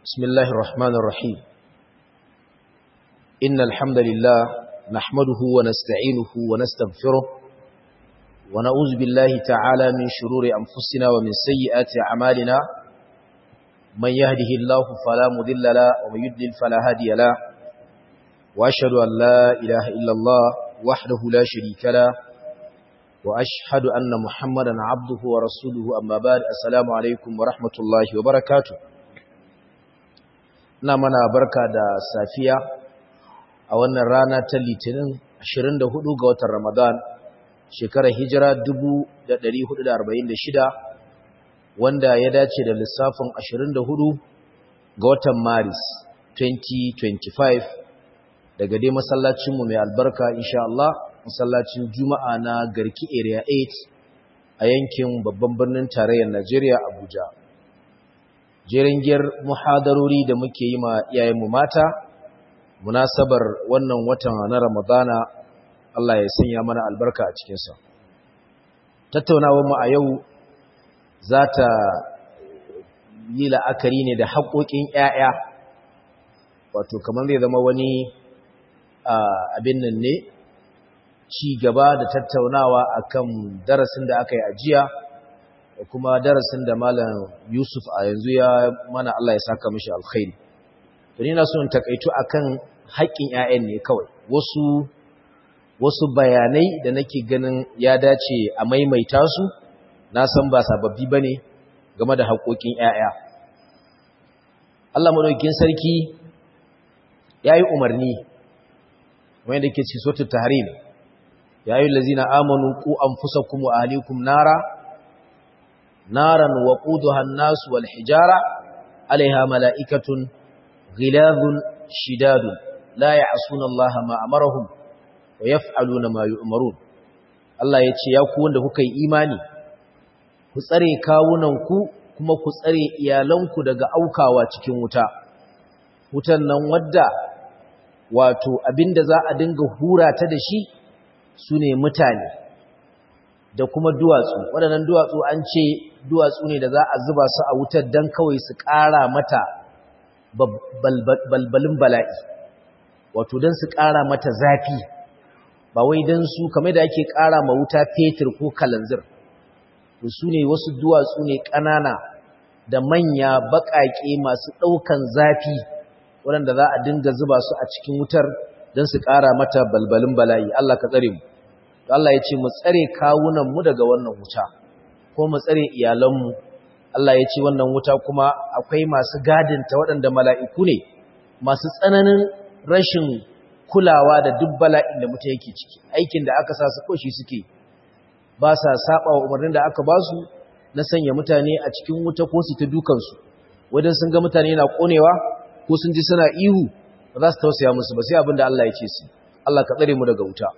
بسم الله الرحمن الرحيم إن الحمد لله نحمده ونستعينه ونستغفره ونعوذ بالله تعالى من شرور أنفسنا ومن سيئات أعمالنا من يهده الله فلا مذل له ومن يدلل فلا هادي له وأشهد أن لا إله إلا الله وحده لا شريك له وأشهد أن محمدا عبده ورسوله أما بعد السلام عليكم ورحمة الله وبركاته na mana barka da safiya a wannan rana ta litinin 24 ga watan ramadan shekarar hijira 1446 wanda ya dace da lissafin 24 ga watan maris 2025 daga dai masallacinmu mai albarka insha Allah masallacin juma'a na garki area 8 a yankin babban birnin tarayyar najeriya abuja jeringiyar muhadarori da muke yi ma iyayenmu mata munasabar wannan watan na ramadana Allah ya sanya mana albarka a cikinsa tattaunawar mu a yau za ta yi la'akari ne da haƙoƙin 'ya'ya wato kamar zai zama wani abin nan ne ci gaba da tattaunawa akan darasin da aka yi ajiya da kuma darasin da malam Yusuf a yanzu ya mana Allah ya saka mishi alkhairi to ni na so in takaitu akan haƙƙin ƴaƴan ne kawai wasu wasu bayanai da nake ganin ya dace a maimaita su na san ba sababbi bane game da haƙoƙin ƴaƴa Allah madaukakin sarki yayi umarni wanda yake cikin suratul tahrim ya ayyuhal ladzina amanu qu anfusakum wa ahlikum nara نارا وقودها الناس والحجارة عليها ملائكة غلاظ شداد لا يعصون الله ما أمرهم ويفعلون ما يؤمرون Allah ya ce, “Ya ku wanda kuka yi imani, ku tsare kawunanku kuma ku tsare iyalanku daga aukawa cikin wuta, wutan nan wadda wato abinda za a dinga hura ta da shi su ne mutane, da kuma duwatsu waɗannan duwatsu an ce duwatsu ne da za a zuba su a wutar don kawai su ƙara mata balbalin bala'i wato don su ƙara mata zafi ba wai don su kamar da ake ƙara ma wuta fetur ko kalanzir su ne wasu duwatsu ne ƙanana da manya baƙaƙe masu ɗaukan zafi waɗanda za a dinga zuba su a cikin wutar don su ƙara mata balbalin bala'i Allah ka tsare mu Allah ya ce mu tsare kawunanmu daga wannan wuta ko mu tsare iyalanmu Allah ya ce wannan wuta kuma akwai masu gadinta waɗanda mala'iku ne masu tsananin rashin kulawa da duk bala'in da mutum yake ciki aikin da aka sa su koshi suke ba sa saba wa umarnin da aka ba su na sanya mutane a cikin wuta ko su ta dukansu wajen sun ga mutane na konewa ko sun ji suna ihu ba za su tausaya musu ba sai abin da Allah ya ce su Allah ka tsare mu daga wuta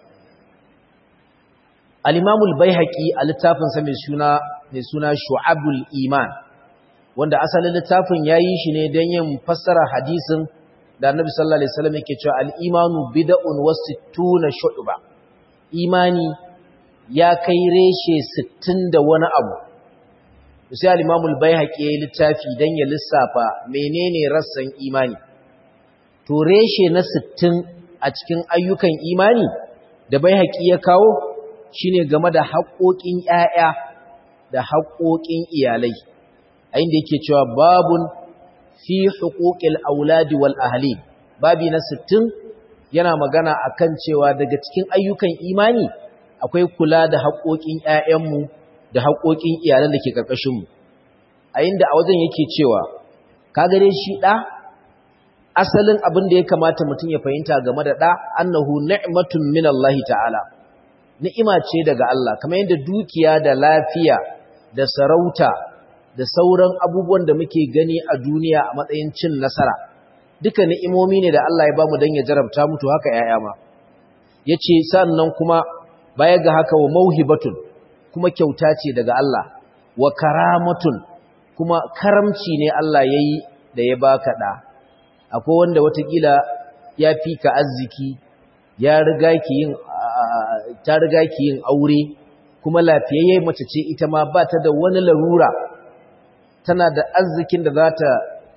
Al-Imamul Baihaqi a littafinsa mai suna mai suna Shu'abul Iman wanda asalin littafin yayi shi ne don yin fassara hadisin da Annabi sallallahu alaihi wasallam yake cewa al-imanu bid'un wa sittuna shu'ba imani ya kai reshe 60 da wani abu sai al-Imamul Baihaqi yayi littafi dan ya lissafa menene rassan imani to reshe na 60 a cikin ayyukan imani da Baihaqi ya kawo shine game da haƙoƙin ƴaƴa da haƙoƙin iyalai a inda yake cewa babun fi huquqil auladi wal ahli babi na 60 yana magana akan cewa daga cikin ayyukan imani akwai kula da haƙoƙin ƴaƴanmu da haƙoƙin iyalan da ke karkashin mu a inda a wajen yake cewa kaga dai shi da asalin abin da ya kamata mutum ya fahimta game da da annahu ni'matun minallahi ta'ala ni'ima ce daga Allah kamar yadda dukiya da lafiya da sarauta da sauran abubuwan da muke gani a duniya a matsayin cin nasara duka ni'imomi ne da Allah ya bamu dan ya jarabta mutu haka yaya ma yace sannan kuma baya ga haka wa mauhibatun kuma kyauta ce daga Allah wa karamatun kuma karamci ne Allah yayi da ya baka da akwai wanda watakila ya fi ka arziki ya riga ki yin ta riga ki yin aure kuma lafiyayye mace ce ita ma ba ta da wani larura tana da arzikin da za ta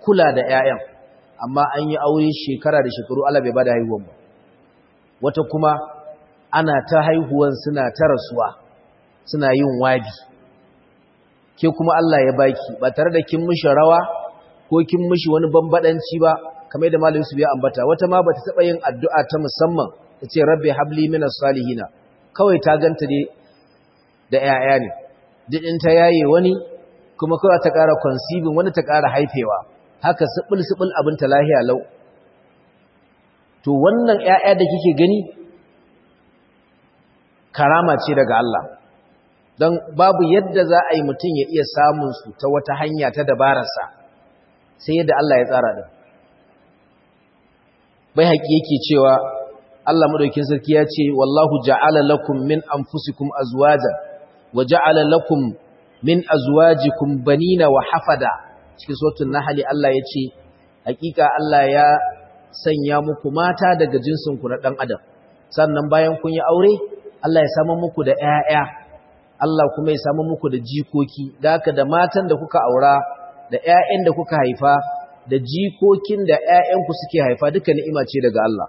kula da 'ya'yan amma an yi aure shekara da shekaru Allah bai bada haihuwan ba wata kuma ana ta haihuwan suna ta rasuwa suna yin wabi ke kuma Allah ya baki ba tare da kin mishi rawa ko kin mishi wani bambadanci ba kamar da malamin su biya ambata wata ma bata taba yin addu'a ta musamman ta ce rabbi habli minas salihina kawai ta ganta dai da 'ya'ya ne duk in ta yaye wani kuma kawai ta ƙara conceiving wani ta ƙara haifewa haka sibil-sibil abin ta lahiya lau to wannan ‘ya'ya da kike gani karama ce daga Allah don babu yadda za a yi mutum ya iya samun su ta wata hanya ta dabararsa sai yadda Allah ya tsara da bai haƙi yake cewa Allah maɗaukin sarki ya ce wallahu ja'ala lakum min anfusikum azwajan wa ja'ala lakum min azwajikum banina wa hafada cikin suratul nahl Allah yace hakika Allah ya sanya muku mata daga jinsin ku na dan adam sannan bayan kun yi aure Allah ya samu muku da ƴaƴa Allah kuma ya samu muku da jikoki da haka da matan da kuka aura da ƴaƴan da kuka haifa da jikokin da ƴaƴanku suke haifa duka ni'ima ce daga Allah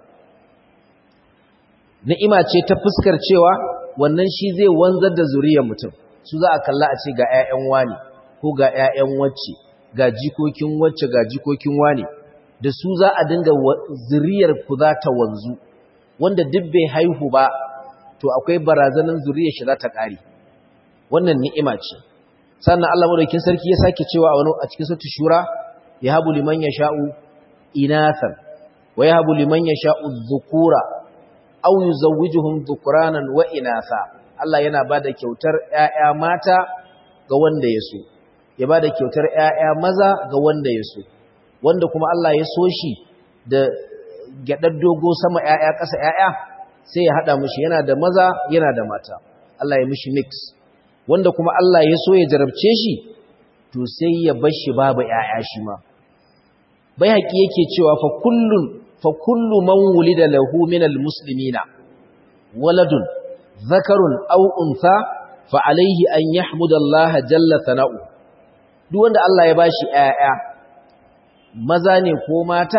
ni'ima ce ta fuskar cewa wannan shi zai wanzar da zuriyar mutum su za a kalla a ce ga 'ya'yan wani ko ga 'ya'yan wacce ga jikokin wacce ga jikokin wani da su za a dinga zuriyar ku za ta wanzu wanda duk bai haihu ba to akwai barazanin zuriyar shi za ta ƙare wannan ni'ima ce sannan Allah madaukakin sarki ya sake cewa a wani a cikin sura shura yahabu liman yasha'u inathan wa yahabu liman yasha'u dhukura aw yuzawwijuhum dhukranan wa inatha Allah yana ba da kyautar ‘ya'ya mata ga wanda ya so, ya ba da kyautar ‘ya'ya maza ga wanda ya so, wanda kuma Allah ya so shi da gyaɗar dogo sama ‘ya'ya ƙasa ‘ya'ya sai ya haɗa mushi yana da maza yana da mata, Allah ya mushi mix, wanda kuma Allah ya so ya jarabce shi, to sai ya bar shi babu ‘ya'ya shi ma. Bai haƙi yake cewa fa kullu man wulida lahu minal muslimina waladun zakarun aw untha fa alaihi an yahmudallaha jalla sana'u duk wanda Allah ya bashi ƴaƴa maza ne ko mata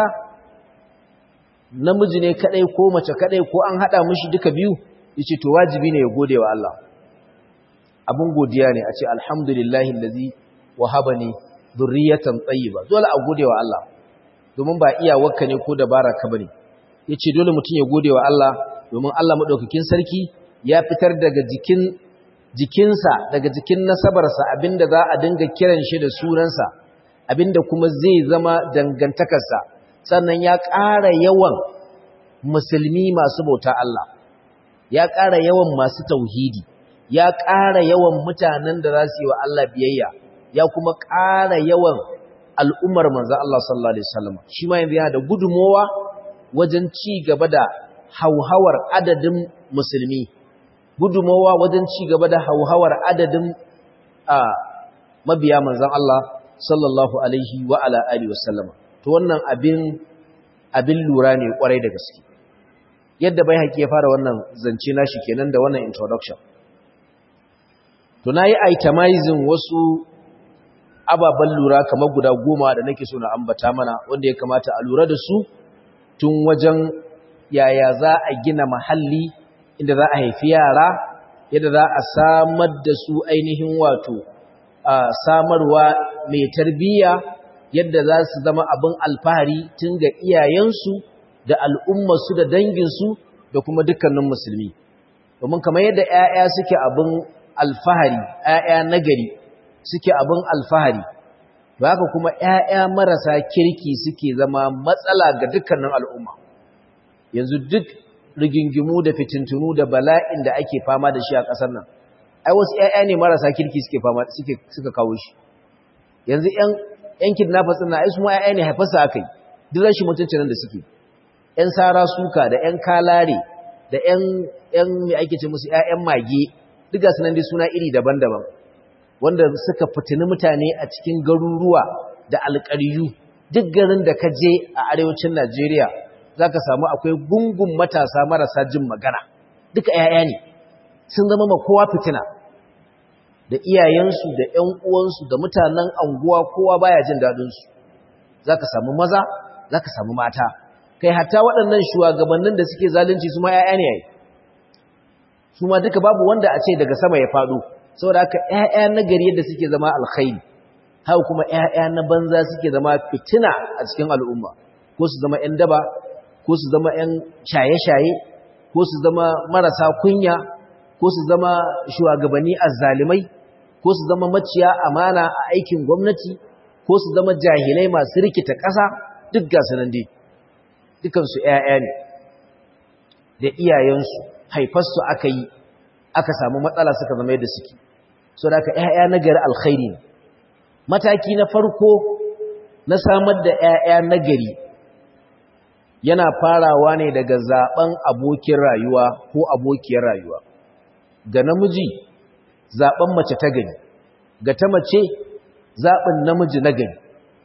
namiji ne kadai ko mace kadai ko an hada mishi duka biyu yace to wajibi ne ya gode wa Allah abun godiya ne a ce alhamdulillahi allazi wahabani dhurriyatan tayyiba dole a gode wa Allah domin ba iyawarka ne ko dabara ka bane yace dole mutum ya gode wa Allah domin Allah madaukakin sarki ya fitar daga jikin jikinsa daga jikin nasabarsa abinda za a dinga kiran shi da sunansa abinda kuma zai zama dangantakarsa sannan ya ƙara yawan musulmi masu bauta Allah ya ƙara yawan masu tauhidi ya ƙara yawan mutanen da za su yi wa Allah biyayya ya kuma ƙara yawan al'ummar manzo Allah sallallahu alaihi wasallam shi ma yanzu yana da gudumowa wajen ci gaba da hauhawar adadin musulmi gudumowa wajen ci gaba da hauhawar adadin a mabiya manzon Allah sallallahu alaihi wa ala alihi wasallam to wannan abin abin lura ne kwarai da gaske yadda bai haƙi ya fara wannan zance nashi kenan da wannan introduction to nayi itemizing wasu ababen lura kamar guda goma da nake so na ambata mana wanda ya kamata a lura da su tun wajen yaya za a gina mahalli inda za a haifi yara yadda za a samar da su ainihin wato a samarwa mai tarbiyya yadda za su zama abin alfahari tun ga iyayensu da al'ummarsu da danginsu da kuma dukkanin musulmi domin kamar yadda ‘ya'ya suke abin alfahari ‘ya'ya nagari suke abin alfahari ba haka kuma ‘ya'ya marasa kirki suke zama matsala ga dukkanin al'umma yanzu duk rigingimu da fitintunu da bala'in da ake fama da shi a ƙasar nan ai wasu ‘ya'ya ne marasa kirki suke fama suke suka kawo shi yanzu ‘yan ‘yan kidnappers ɗin na ai su ma ‘ya'ya ne haifarsa aka yi duk rashin mutuncin nan da suke ‘yan sara suka da ‘yan kalare da ‘yan ‘yan mai ake ce musu ‘ya'yan mage duk ga sunan dai suna iri daban-daban wanda suka fitini mutane a cikin garuruwa da alƙaryu duk garin da ka je a arewacin Najeriya za ka samu akwai gungun matasa marasa jin magana duka ‘ya'ya ne sun zama ma kowa fitina da iyayensu da ‘yan uwansu da mutanen anguwa kowa baya jin daɗinsu zaka samu maza zaka samu mata kai hatta waɗannan shugabannin da suke zalunci su ma ƴaƴa ne yayi su ma duka babu wanda a ce daga sama ya faɗo saboda haka ƴaƴa na gari yadda suke zama alkhairi haka kuma ƴaƴa na banza suke zama fitina a cikin al'umma ko su zama ƴan daba ko su zama ƴan shaye-shaye ko su zama marasa kunya ko su zama shugabanni azzalimai ko su zama maciya amana a aikin gwamnati ko su zama jahilai masu rikita ƙasa duk ga sanan dai dukansu ƴaƴa ne da iyayensu haifarsu aka yi aka samu matsala suka zama yadda suke so da aka ƴaƴa na gari alkhairi ne mataki na farko na samar da ƴaƴa na gari yana farawa ne daga zaben abokin rayuwa ko abokiyar rayuwa ga namiji zaben mace ta gari ga ta mace zaɓin namiji na gari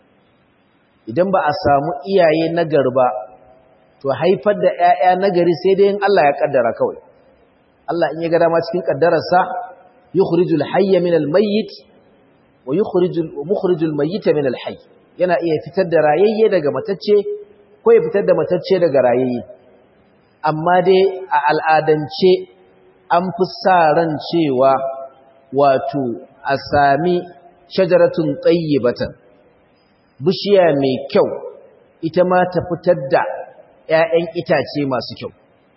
idan ba a samu iyaye na gari ba to haifar da ‘ya'ya na gari sai dai in Allah ya ƙaddara kawai Allah in ya ga dama cikin ƙaddararsa yi kurijul hayya min almayyit wa yi kurijul mayyita min alhayy yana iya fitar da rayayye daga matacce ko ya fitar da matacce daga rayayye amma dai a al'adance an fi sa ran cewa wato a sami shajaratun tsayyibatan bishiya mai kyau ita ma ta fitar da ‘ya'yan itace masu kyau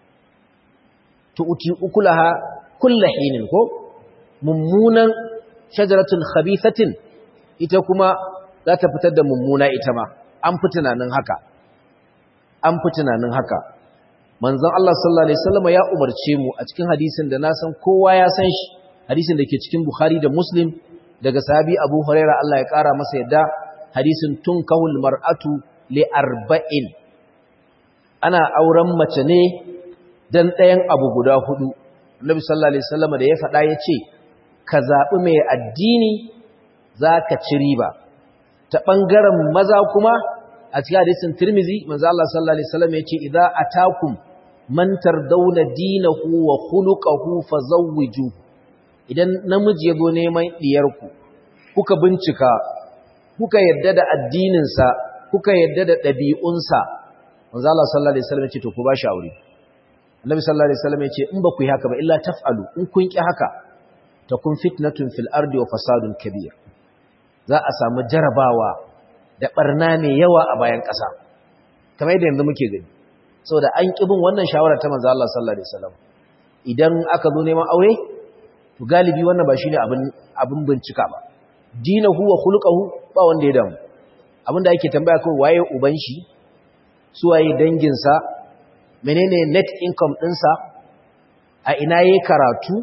tu'uti ukulaha kulla hinin ko mummunan shajaratun khabithatin ita kuma za ta fitar da mummuna ita ma an fi tunanin haka an fi tunanin haka manzon Allah sallallahu alaihi wasallam ya umarce mu a cikin hadisin da na san kowa ya san shi hadisin da ke cikin Bukhari da Muslim daga sahabi Abu Huraira Allah ya kara masa yadda hadisin tunkahul mar'atu li arba'in ana auren mace ne dan ɗayan abu guda hudu Annabi sallallahu alaihi wasallam da ya faɗa yace ka zabi mai addini zaka ci riba ta bangaren maza kuma a cikin hadisin Tirmidhi manzo Allah sallallahu alaihi wasallam yace idza atakum man tardawna dinahu wa khuluquhu fazawwiju idan namiji yazo neman diyarku kuka bincika kuka yadda da addinin sa kuka yadda da dabi'unsa manzo Allah sallallahu alaihi wasallam yace to ku ba shi aure Annabi sallallahu alaihi wasallam yace in ba ku yi haka ba illa taf'alu in kun ki haka takun fitnatun fil ardi wa fasadun kabir za a samu jarabawa da barna mai yawa a bayan ƙasa kamar yadda yanzu muke gani saboda an kibin wannan shawara ta manzo Allah sallallahu alaihi wasallam idan aka zo neman aure to galibi wannan ba shine abin abin bincika ba dinahu wa khuluquhu ba wanda ya damu abinda ake tambaya kai waye uban shi su waye dangin sa menene net income din sa a ina yayi karatu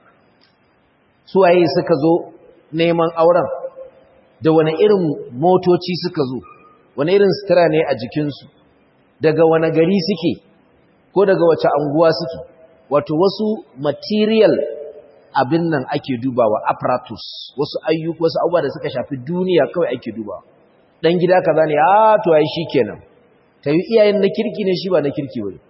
su waye suka zo neman auren da wani irin motoci suka zo wani irin sutura ne a jikinsu daga wani gari suke ko daga wace anguwa suke wato wasu material abin nan ake dubawa apparatus wasu ayyuka wasu abubuwa da suka shafi duniya kawai ake dubawa dan gida kaza ne a to ai shikenan ta yi iyayen na kirki ne shi ba na kirki bane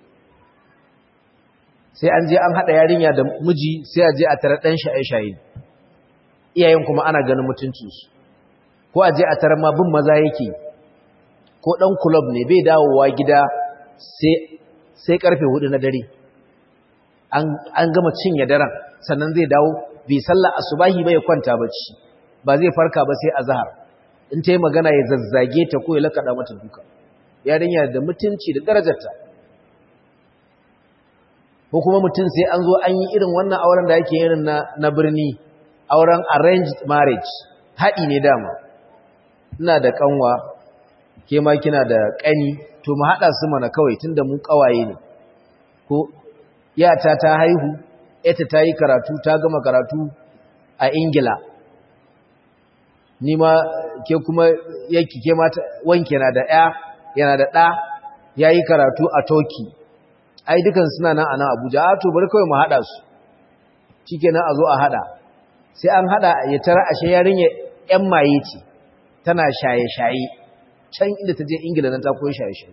sai an je an hada yarinya da miji sai a je a tare dan shaye-shaye iyayen kuma ana ganin mutuncinsu ko a je a tarar ma bin maza yake ko ɗan kulob ne bai dawowa gida sai karfe hudu na dare an gama cinye daren sannan zai dawo bai sallah asubahi bai kwanta bacci ba zai farka ba sai azhar in ta yi magana ya zazzage ta ko ya lakaɗa mata duka yarinya da mutunci da darajarta ko kuma mutum sai an zo an yi irin wannan auren da ake irin na birni auren arranged marriage haɗi ne dama ina da kanwa ke ma kina da ƙani to mu haɗa su mana kawai tunda mu ƙawaye ne ko yata ta haihu ita ta yi karatu ta gama karatu a ingila ni ma ke kuma yake ke mata wanke na da ɗaya yana da ɗa ya yi karatu a turkey ai dukan suna nan a nan abuja a to bari kawai mu haɗa su shikenan a zo a haɗa sai an haɗa ya tara ashe yarinya ‘yan maye ce tana shaye-shaye can inda ta je ingila nan ta koyi shaye-shaye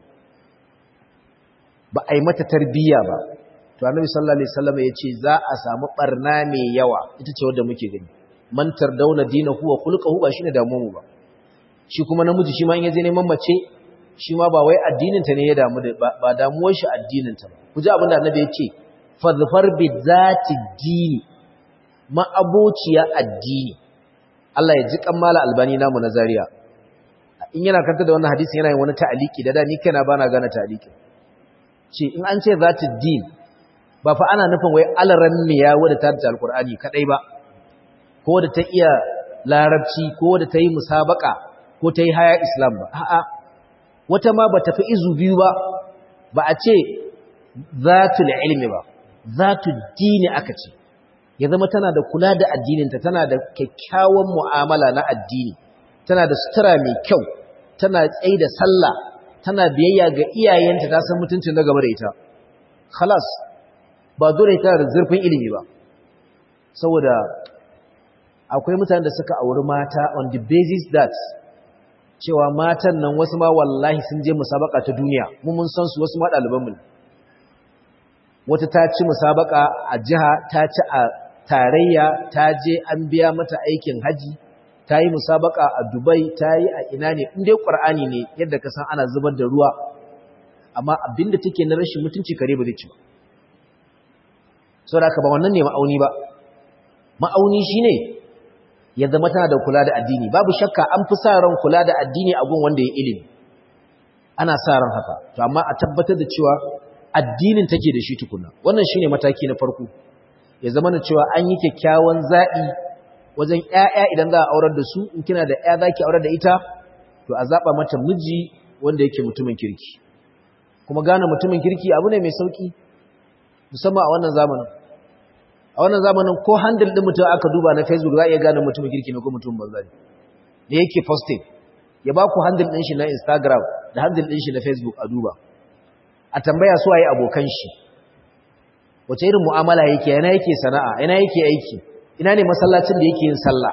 ba a yi mata tarbiyya ba to annabi sallallahu alaihi wasallam ya ce za a samu barna mai yawa ita ce wadda muke gani mantar dauna dinahu wa khulquhu ba shine damu mu ba shi kuma namiji shi ma in yaje neman mace shi ma ba wai addininta ne ya damu da ba damuwar shi addininta ba ku ji abin da annabi ya ce fadfar bi zati dini ma abociya addini Allah ya ji kammala albani namu na Zaria in yana kanta da wannan hadisi yana yin wani ta'aliki da da ni kaina bana gane ta'aliki ce in an ce zati din ba fa ana nufin wai alaran miya wadda ta da alqur'ani kadai ba ko da ta iya larabci ko da ta yi musabaka ko ta yi haya islam ba a'a wata ma ba tafi izu biyu ba ba a ce zatul ilmi ba zatul dini aka ce ya zama tana da kula da addininta tana da kyakkyawan mu'amala na addini tana da sutura mai kyau tana tsaye da sallah tana biyayya ga iyayenta ta san mutuncin na gaba da ita khalas ba dole tana da zurfin ilimi ba saboda akwai mutanen da suka auri mata on the basis that cewa matan nan wasu ma wallahi sun je musabaka ta duniya mu mun san su wasu ma ɗalibanmu ne wata ta ci musabaka a jiha ta ci a tarayya ta je an biya mata aikin haji ta yi musabaka a dubai ta yi a ina ne inda ƙwar'ani ne yadda ka san ana zubar da ruwa amma abinda take na rashin mutunci kare ba zai ci ba sau da ba wannan ne ma'auni ba ma'auni shi ne ya zama tana da kula da addini babu shakka an fi sa ran kula da addini a gun wanda ya ilimi ana sa ran haka to amma a tabbatar da cewa addinin take da shi tukuna wannan shine mataki na farko ya zama na cewa an yi kyakkyawan zaɓi wajen ƴaƴa idan za a aurar da su in kina da ƴa zaki aurar da ita to a zaɓa mata miji wanda yake mutumin kirki kuma gane mutumin kirki abu ne mai sauki musamman a wannan zamanin a wannan zamanin ko handle din mutum aka duba na Facebook za a iya gane mutumin kirki ne ko mutumin banza ne da yake posting ya ba ku handle din shi na Instagram da handle din shi na Facebook a duba a tambaya su waye abokan shi wace irin mu'amala yake yana yake sana'a yana yake aiki ina ne masallacin da yake yin sallah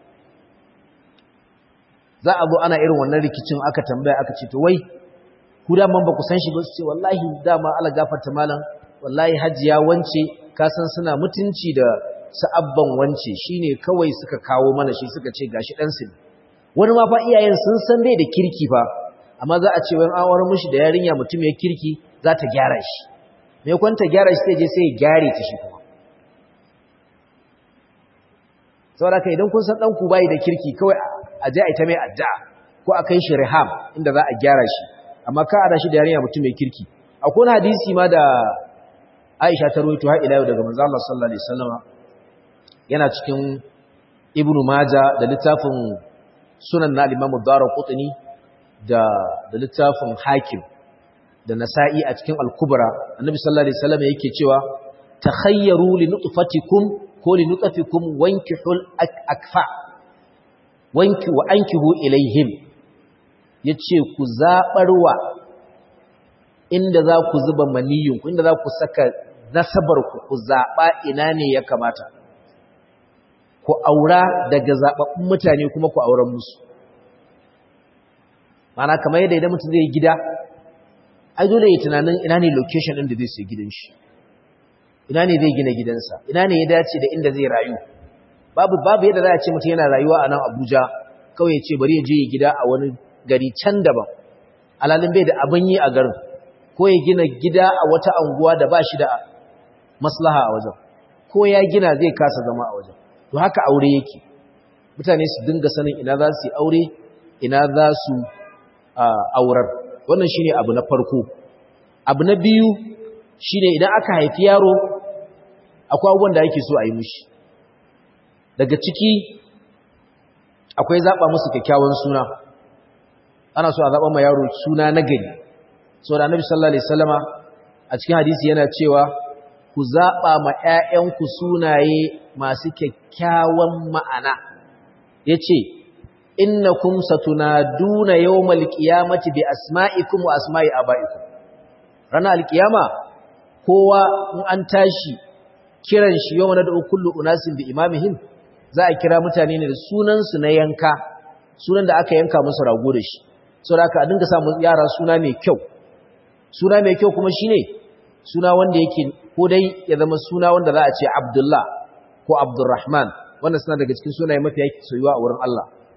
za a zo ana irin wannan rikicin aka tambaya aka ce to wai ku da man ba ku san shi ba su ce wallahi dama Allah gafarta malam wallahi hajiya wance ka san suna mutunci da sa'abban wance shine kawai suka kawo mana shi suka ce gashi dan su wani ma fa iyayen sun san bai da kirki fa amma za a ce wani awar mushi da yarinya mutum ya kirki za ta gyara shi me kwanta gyara shi sai je sai ya gyare ta shi kuma saboda kai idan kun san dan ku bai da kirki kawai a je a ita mai addu'a ko a kai shi riham inda za a gyara shi amma ka ada shi da yarinya mutum mai kirki akwai wani hadisi ma da Aisha ta rawaito har ila yau daga manzo Allah sallallahu alaihi wasallama yana cikin Ibn Majah da littafin Sunan na Imam Ad-Darqutni da da littafin Hakim da Nasa'i a cikin Al-Kubra Annabi sallallahu alaihi wasallama yake cewa takhayyaru li nutfatikum ko li nutfikum wankihul akfa wanki wa ankihu ilaihim yace ku zabarwa inda za ku zuba maniyinku inda za ku saka nasabarku ku zaɓa ina ne ya kamata ku aura daga zaɓaɓɓun mutane kuma ku auren musu mana kamar yadda idan mutum zai gida ai dole ya tunanin ina ne location ɗin da zai sai gidan shi ina ne zai gina gidansa ina ne ya dace da inda zai rayu babu babu yadda za a ce mutum yana rayuwa a nan abuja kawai ya ce bari ya je ya gida a wani gari can daban alalin bai da abin yi a garin ko ya gina gida a wata anguwa da ba shi da maslaha a wajen ko ya gina zai kasa zama a wajen to haka aure yake mutane su dinga sanin ina za su yi aure ina za su aurar wannan shine abu na farko abu na biyu shine idan aka haifi yaro akwai abubuwan da ake so a yi mushi daga ciki akwai zaɓa musu kyakkyawan suna ana so a zaɓa ma yaro suna na gari so da annabi sallallahu alaihi wasallama a cikin hadisi yana cewa ku zaba ma ƴaƴanku sunaye masu kyakkyawan ma'ana yace innakum satunaduna yawmal qiyamati bi asma'ikum wa asma'i aba'ikum ranar alkiyama kowa in an tashi kiran shi yawma da kullu unasin bi imamihim za a kira mutane ne da sunan su na yanka sunan da aka yanka musu rago da shi saboda haka a dinga samu yara suna mai kyau suna mai kyau kuma shine suna wanda yake ko dai ya zama suna wanda za a ce Abdullah ko Abdurrahman wannan suna daga cikin sunaye mafi soyuwa a wurin Allah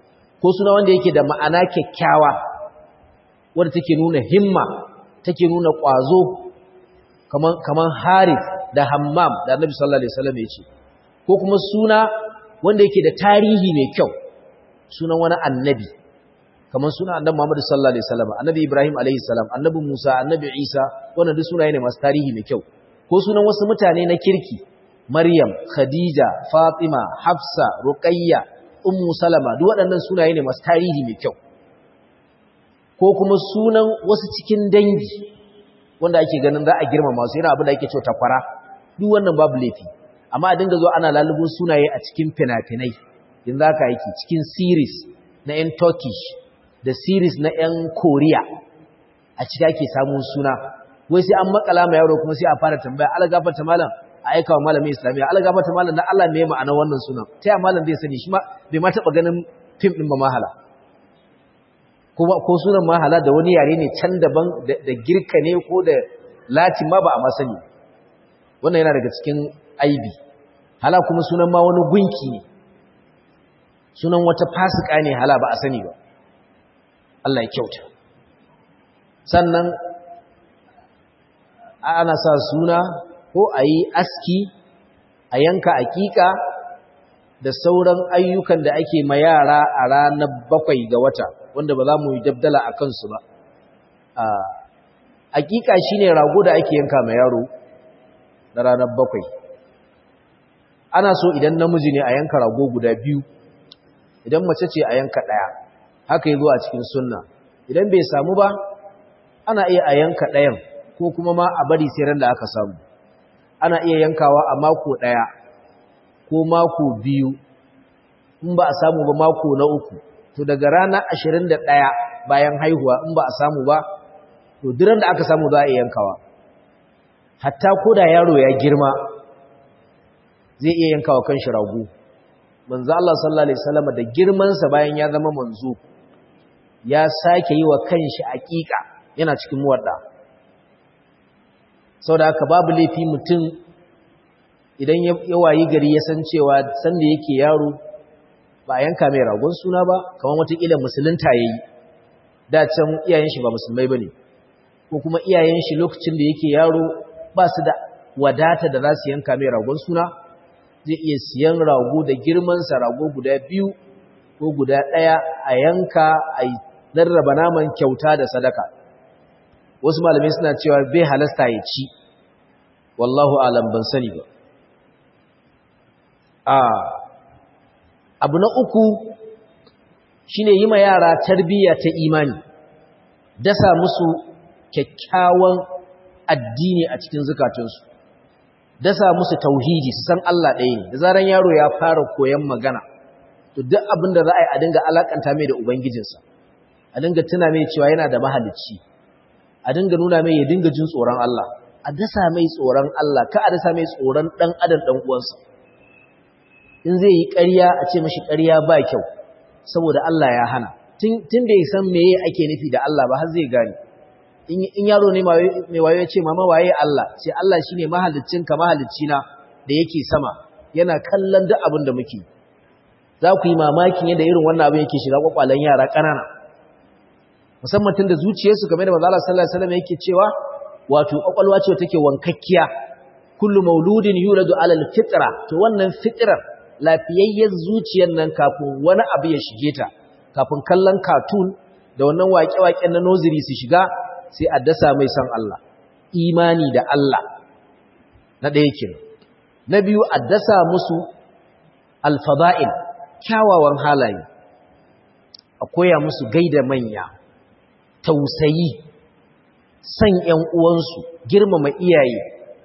ko suna wanda yake da ma'ana kyakkyawa wanda take nuna himma take nuna ƙwazo kaman kaman Harith da Hammam da Annabi sallallahu alaihi wasallam ya ce ko kuma suna wanda yake da tarihi mai kyau sunan wani annabi kamar suna annabi Muhammad sallallahu alaihi wasallam annabi Ibrahim alaihi salam annabi Musa annabi Isa wannan duk sunaye ne masu tarihi mai kyau ko sunan wasu mutane na kirki Maryam Khadija Fatima Hafsa Ruqayya Ummu Salama duk waɗannan sunaye ne masu tarihi mai kyau ko kuma sunan wasu cikin dangi wanda ake ganin za a girmama su yana abin da ake cewa takwara duk wannan babu laifi amma a dinga zo ana lalubun sunaye a cikin fina-finai yanzu haka yake cikin series na 'yan Turkish da series na 'yan Korea a ciki ake samun suna wai sai an makala ma yaro kuma sai a fara tambaya ala gafarta malam a aika wa malamin islamiyya ala gafarta malam na Allah me ma'ana wannan sunan ta ya malam zai sani shi ma bai ma taba ganin fim din ba mahala kuma ko sunan mahala da wani yare ne can daban da girka ne ko da latin ma ba a ma sani wannan yana daga cikin aibi hala kuma sunan ma wani gunki ne sunan wata fasika ne hala ba a sani ba Allah ya kyauta sannan ana sa suna ko a yi aski a yanka aƙiƙa da sauran ayyukan da ake ma yara a ranar bakwai ga wata wanda ba za mu yi dabdala a kansu ba aƙiƙa shi ne rago da ake yanka ma yaro na ranar bakwai ana so idan namiji ne a yanka rago guda biyu idan mace ce a yanka ɗaya haka yi zuwa cikin sunna idan bai samu ba ana iya a yanka ɗayan ko kuma ma a bari sai ran da aka samu ana iya yankawa a mako ɗaya ko mako biyu in ba a samu ba mako na uku to daga rana ashirin da ɗaya bayan haihuwa in ba a samu ba to duran da aka samu za a iya yankawa hatta ko da yaro ya girma zai iya yankawa kan shi rago manzo Allah sallallahu alaihi wasallam da girmansa bayan ya zama manzo ya sake yi wa kanshi aƙiƙa yana cikin muwadda saboda haka babu laifi mutum idan ya wayi gari ya san cewa sanda yake yaro ba a yanka mai ragon suna ba kamar watakila musulunta ya yi da can iyayen shi ba musulmai ba ne ko kuma iyayen shi lokacin da yake yaro ba su da wadata da za su yanka mai ragon suna zai iya siyan rago da girmansa rago guda biyu ko guda ɗaya a yanka a rarraba naman kyauta da sadaka wasu malamai suna cewa bai halasta ya ci wallahu alam ban sani ba a abu na uku shine yi ma yara tarbiyya ta imani dasa musu kyakkyawan addini a cikin zukatunsu dasa musu tauhidi su san Allah ɗaya ne da zaran yaro ya fara koyon magana to duk abin da za a yi a dinga alakanta mai da ubangijinsa a dinga tuna mai cewa yana da mahalicci a dinga nuna mai ya dinga jin tsoron Allah a dasa mai tsoron Allah ka a dasa mai tsoron dan adam dan uwansa in zai yi ƙarya a ce mashi ƙarya ba kyau saboda Allah ya hana tun da ya san meye ake nufi da Allah ba har zai gane in yaro ne mai wayo ya ce mama waye Allah sai Allah shine mahaliccinka mahaliccina da yake sama yana kallon duk abin da muke za ku yi mamakin yadda irin wannan abin yake shiga kwakwalen yara ƙanana musamman tun da zuciyarsu game da manzo Allah sallallahu alaihi wasallam yake cewa wato kwakwalwa ce take wankakkiya kullu mauludin yuladu alal fitra to wannan fitrar lafiyayyen zuciyar nan kafin wani abu ya shige ta kafin kallon cartoon da wannan waƙe-waƙen na noziri su shiga sai a dasa mai san Allah imani da Allah na ɗaya kenan na biyu a dasa musu alfada'il kyawawan halaye a koya musu gaida manya tausayi san ‘yan uwansu girmama iyaye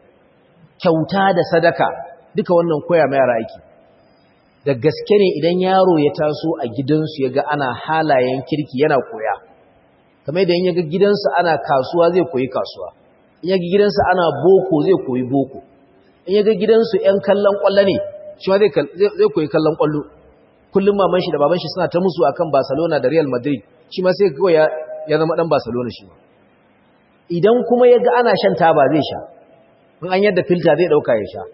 kyauta da sadaka duka wannan koya mai yara aiki da gaske ne idan yaro ya taso a gidansu ya ga ana halayen kirki yana koya kamar da in ya ga gidansu ana kasuwa zai koyi kasuwa in ya ga gidansu ana boko zai koyi boko in ya ga gidansu ‘yan kallon ƙwallo ne shi ma zai koyi kallon ƙwallo kullum maman shi da baban shi suna ta musu akan Barcelona da Real Madrid shi ma sai kawai ya zama dan Barcelona shi idan kuma ya ga ana shan taba zai sha in an yadda filta zai dauka ya sha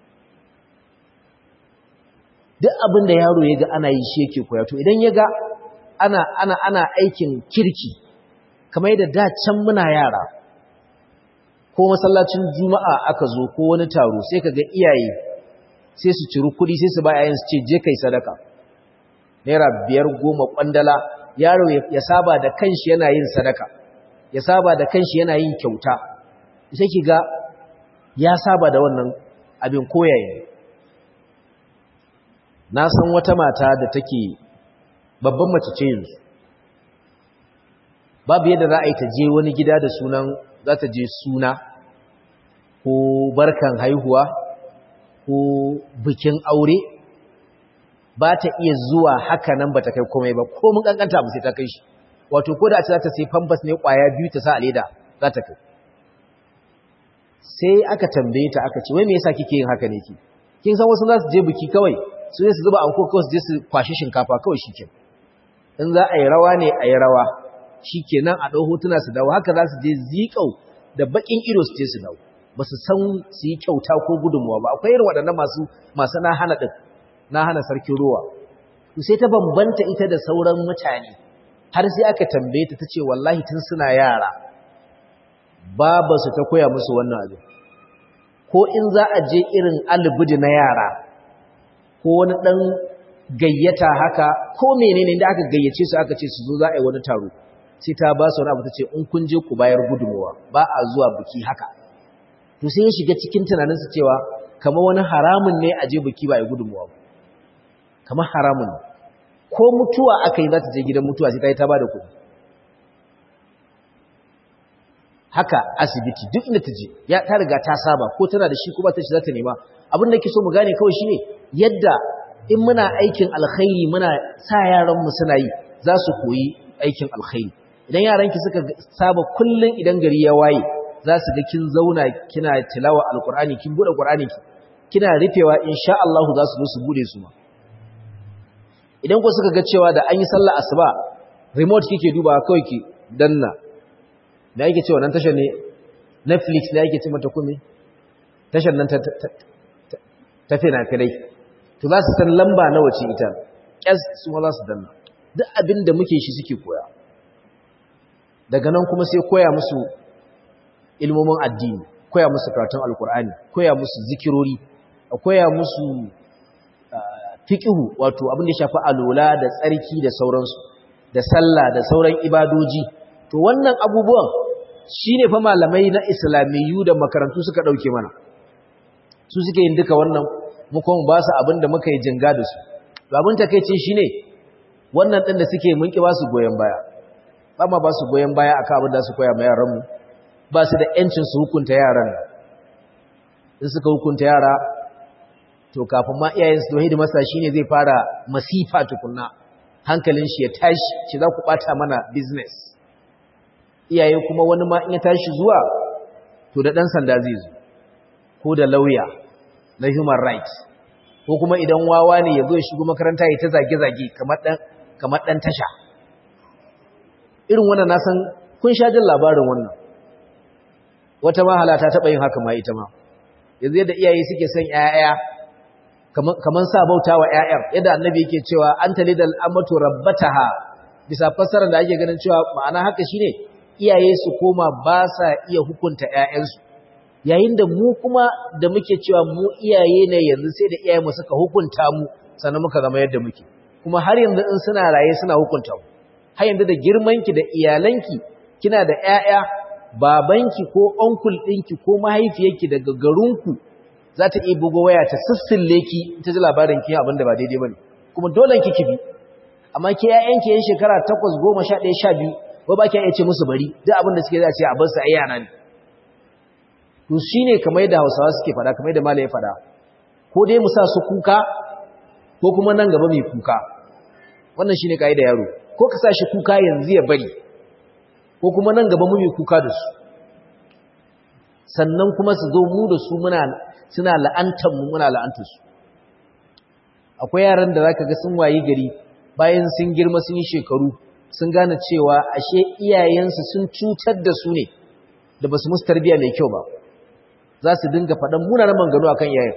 duk abin da yaro ya ga ana yi shi yake koya to idan ya ga ana ana ana aikin kirki kamar yadda da can muna yara ko masallacin juma'a aka zo ko wani taro sai kaga iyaye sai su ciri kuɗi sai su ba yayin su ce je kai sadaka naira biyar goma kwandala yaro ya saba da kanshi yana yin sadaka ya saba da kanshi yana yin kyauta sai ki ga ya saba da wannan abin koyaye na san wata mata da take babban mace ce yanzu babu yadda za a yi ta je wani gida da sunan za ta je suna ko barkan haihuwa ko bikin aure ba ta iya zuwa haka nan ba ta kai komai ba ko mun kankanta ba sai ta kai shi wato ko da a ce za ta sai famfas ne kwaya biyu ta sa a leda za ta kai sai aka tambaye ta aka ce wai me yasa kike yin haka ne ki kin san wasu za su je biki kawai su ne su zuba anko kawai su je su kwashi shinkafa kawai shike in za a yi rawa ne a yi rawa shikenan a ɗau hotuna su dawo haka za su je zikau da bakin ido su je su dawo ba su san su yi kyauta ko gudunmuwa ba akwai irin waɗannan masu masu na hana ɗin na hana sarkin ruwa sai ta bambanta ita da sauran mutane har sai aka tambaye ta tace wallahi tun suna yara baba su ta koya musu wannan abin ko in za a je irin albudi na yara ko wani dan gayyata haka ko menene da aka gayyace su aka ce su zo za a yi wani taro sai ta ba su wani abu tace in kun je ku bayar gudunmuwa ba a zuwa biki haka to sai ya shiga cikin tunaninsu cewa kamar wani haramun ne a je biki ba a yi gudunmuwa ba kamar haramun ko mutuwa aka yi za ta je gidan mutuwa sai ta yi ta ba da kuɗi haka asibiti duk inda ta je ya ta riga ta saba ko tana da shi ko ba ta shi za ta nema abin da ke so mu gane kawai shine yadda in muna aikin alkhairi muna sa yaranmu suna yi za su koyi aikin alkhairi idan yaranki suka saba kullun idan gari ya waye za su ga kin zauna kina tilawa alqur'ani kin bude qur'ani kina rufewa insha Allah za su zo su bude su ma idan ku suka ga cewa da an yi sallah asuba remote kike duba kawai ki danna da yake cewa nan tashar ne Netflix da yake ce mata kuma tashar nan ta ta fina-finai to za su san lamba nawa ce ita kyas su ma za su danna duk abin da muke shi suke koya daga nan kuma sai koya musu ilmomin addini koya musu karatun alkur'ani koya musu zikirori koya musu fiƙihu wato abin da shafi alola da tsarki da sauransu da sallah da sauran ibadoji to wannan abubuwan shine fa malamai na islamiyyu da makarantu suka dauke mana su suke yin duka wannan mu kuma ba su abin da muka yi jinga da su to abin takeici shine wannan din da suke mun ki ba su goyen baya ba ma ba su goyen baya akan abin da su koya ma yaran mu ba su da yancin su hukunta yaran in suka hukunta yara to kafin ma iyayen su tauhidi masa shine zai fara masifa tukunna hankalin shi ya tashi shi za ku bata mana business iyaye kuma wani ma in ya tashi zuwa to da dan sanda zai zo ko da lauya na human rights ko kuma idan wawa ne ya zo ya shigo makaranta ya ta zage-zage kamar dan kamar dan tasha irin wannan na san kun sha jin labarin wannan wata mahala ta taba yin haka ma ita ma yanzu yadda iyaye suke son ƴaƴa kaman sa bauta wa ƴaƴar yadda annabi yake cewa anta lidal amatu rabbataha bisa fassarar da ake ganin cewa ma'ana haka shine iyaye su koma ba sa iya hukunta ƴaƴansu yayin da mu kuma da muke cewa mu iyaye ne yanzu sai da iyaye mu suka hukunta mu sannan muka zama yadda muke kuma har yanzu in suna raye suna hukunta mu har yanzu da girmanki da iyalanki kina da ƴaƴa babanki ko onkul ɗinki ko mahaifiyarki daga garinku za ta iya bugo waya ta sissille ki ta ji labarin ki abin da ba daidai bane kuma dole ki kibi amma ke ƴaƴanki yan shekara 8 10 11 12 ba ba ki iya ce musu bari duk abin da suke za ce a bar su ai yana ne to shine kamar yadda Hausawa suke fada kamar yadda malai ya fada ko dai mu sa su kuka ko kuma nan gaba mai kuka wannan shine kaida yaro ko ka sa shi kuka yanzu ya bari ko kuma nan gaba mu mai kuka da su sannan kuma su zo mu da su muna suna la'antar mu muna la'antar su akwai yaran da zaka ga sun wayi gari bayan sun girma sun yi shekaru sun gane cewa ashe iyayensu sun cutar da su ne da basu musu tarbiyya mai kyau ba za su dinga faɗan munanan manganu akan iyayen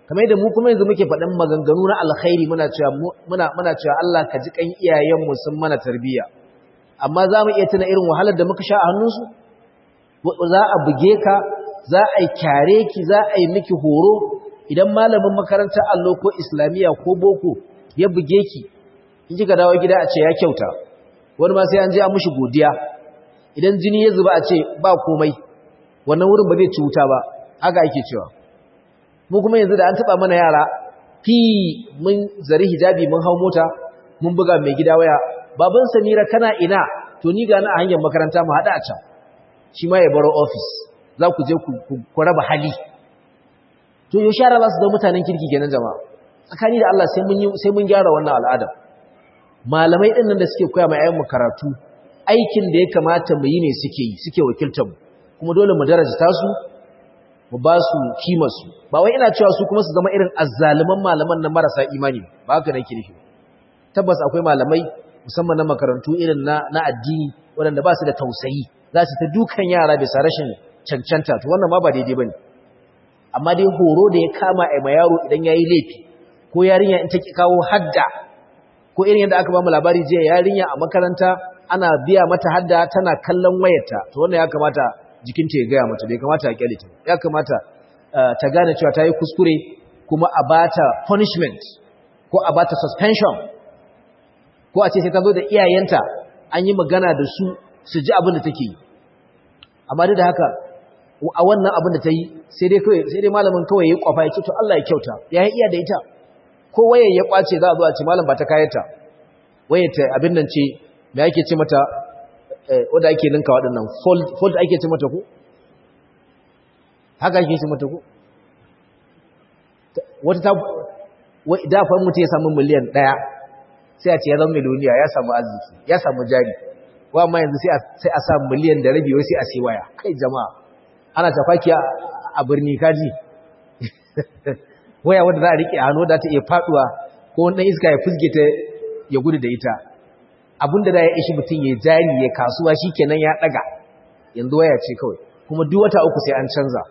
kamar yadda mu kuma yanzu muke faɗin maganganu na alkhairi muna cewa muna muna cewa Allah ka ji kan iyayenmu sun mana tarbiyya amma za mu iya tuna irin wahalar da muka sha a hannunsu za a buge ka za a yi kyare ki za a yi miki horo idan malamin makarantar allo ko islamiyya ko boko ya buge ki in kika dawo gida a ce ya kyauta wani ma sai an je an mushi godiya idan jini ya zuba a ce ba komai wannan wurin ba zai ci wuta ba haka ake cewa mu kuma yanzu da an taba mana yara fi mun zari hijabi mun hau mota mun buga mai gida waya baban samira kana ina to ni ga na a hanyar makaranta mu hada a can shi ma ya baro office za ku je ku raba hali to yau shara za su zama mutanen kirki kenan jama'a tsakani da Allah sai mun sai mun gyara wannan al'ada malamai din nan da suke koya mai ayyan karatu aikin da ya kamata mu yi ne suke yi suke wakiltar mu kuma dole mu darajta su mu ba su kimar su ba wai ina cewa su kuma su zama irin azzaliman malaman nan marasa imani ba haka nake nufi tabbas akwai malamai musamman na makarantu irin na na addini waɗanda ba su da tausayi za su ta dukan yara bisa rashin cancanta to wannan ma ba daidai bane amma dai horo da ya kama a ma yaro idan yayi laifi ko yarinya in ta ki kawo hadda ko irin yadda aka ba mu labari jiya yarinya a makaranta ana biya mata hadda tana kallon wayarta to wannan ya kamata jikinta ya gaya mata bai kamata a kyale ta ya kamata ta gane cewa ta yi kuskure kuma a bata punishment ko a bata suspension ko a ce sai ta zo da iyayenta an yi magana da su su ji abin da take yi amma duk da haka a wannan abin da ta yi sai dai kawai sai dai malamin kawai ya kwafa ya ce to Allah ya kyauta ya iya da ita ko wayar ya kwace za a zo a ce malam ba ta kayata wayar ta abin nan ce me ake ce mata wanda ake ninka waɗannan fold fold ake ce mata ko haka ake ce mata ko wata ta da fa mutum ya samu miliyan ɗaya sai a ce ya zama miliyoniya ya samu arziki ya samu jari wa amma yanzu sai a sa miliyan da rabi wai sai a sai waya kai jama'a ana tafaki a birni kaji waya wadda za a riƙe a hannu da ta iya faɗuwa ko wani iska ya fusge ta ya gudu da ita abinda da ya ishi mutum ya jari ya kasuwa shi kenan ya ɗaga yanzu waya ce kawai kuma duk wata uku sai an canza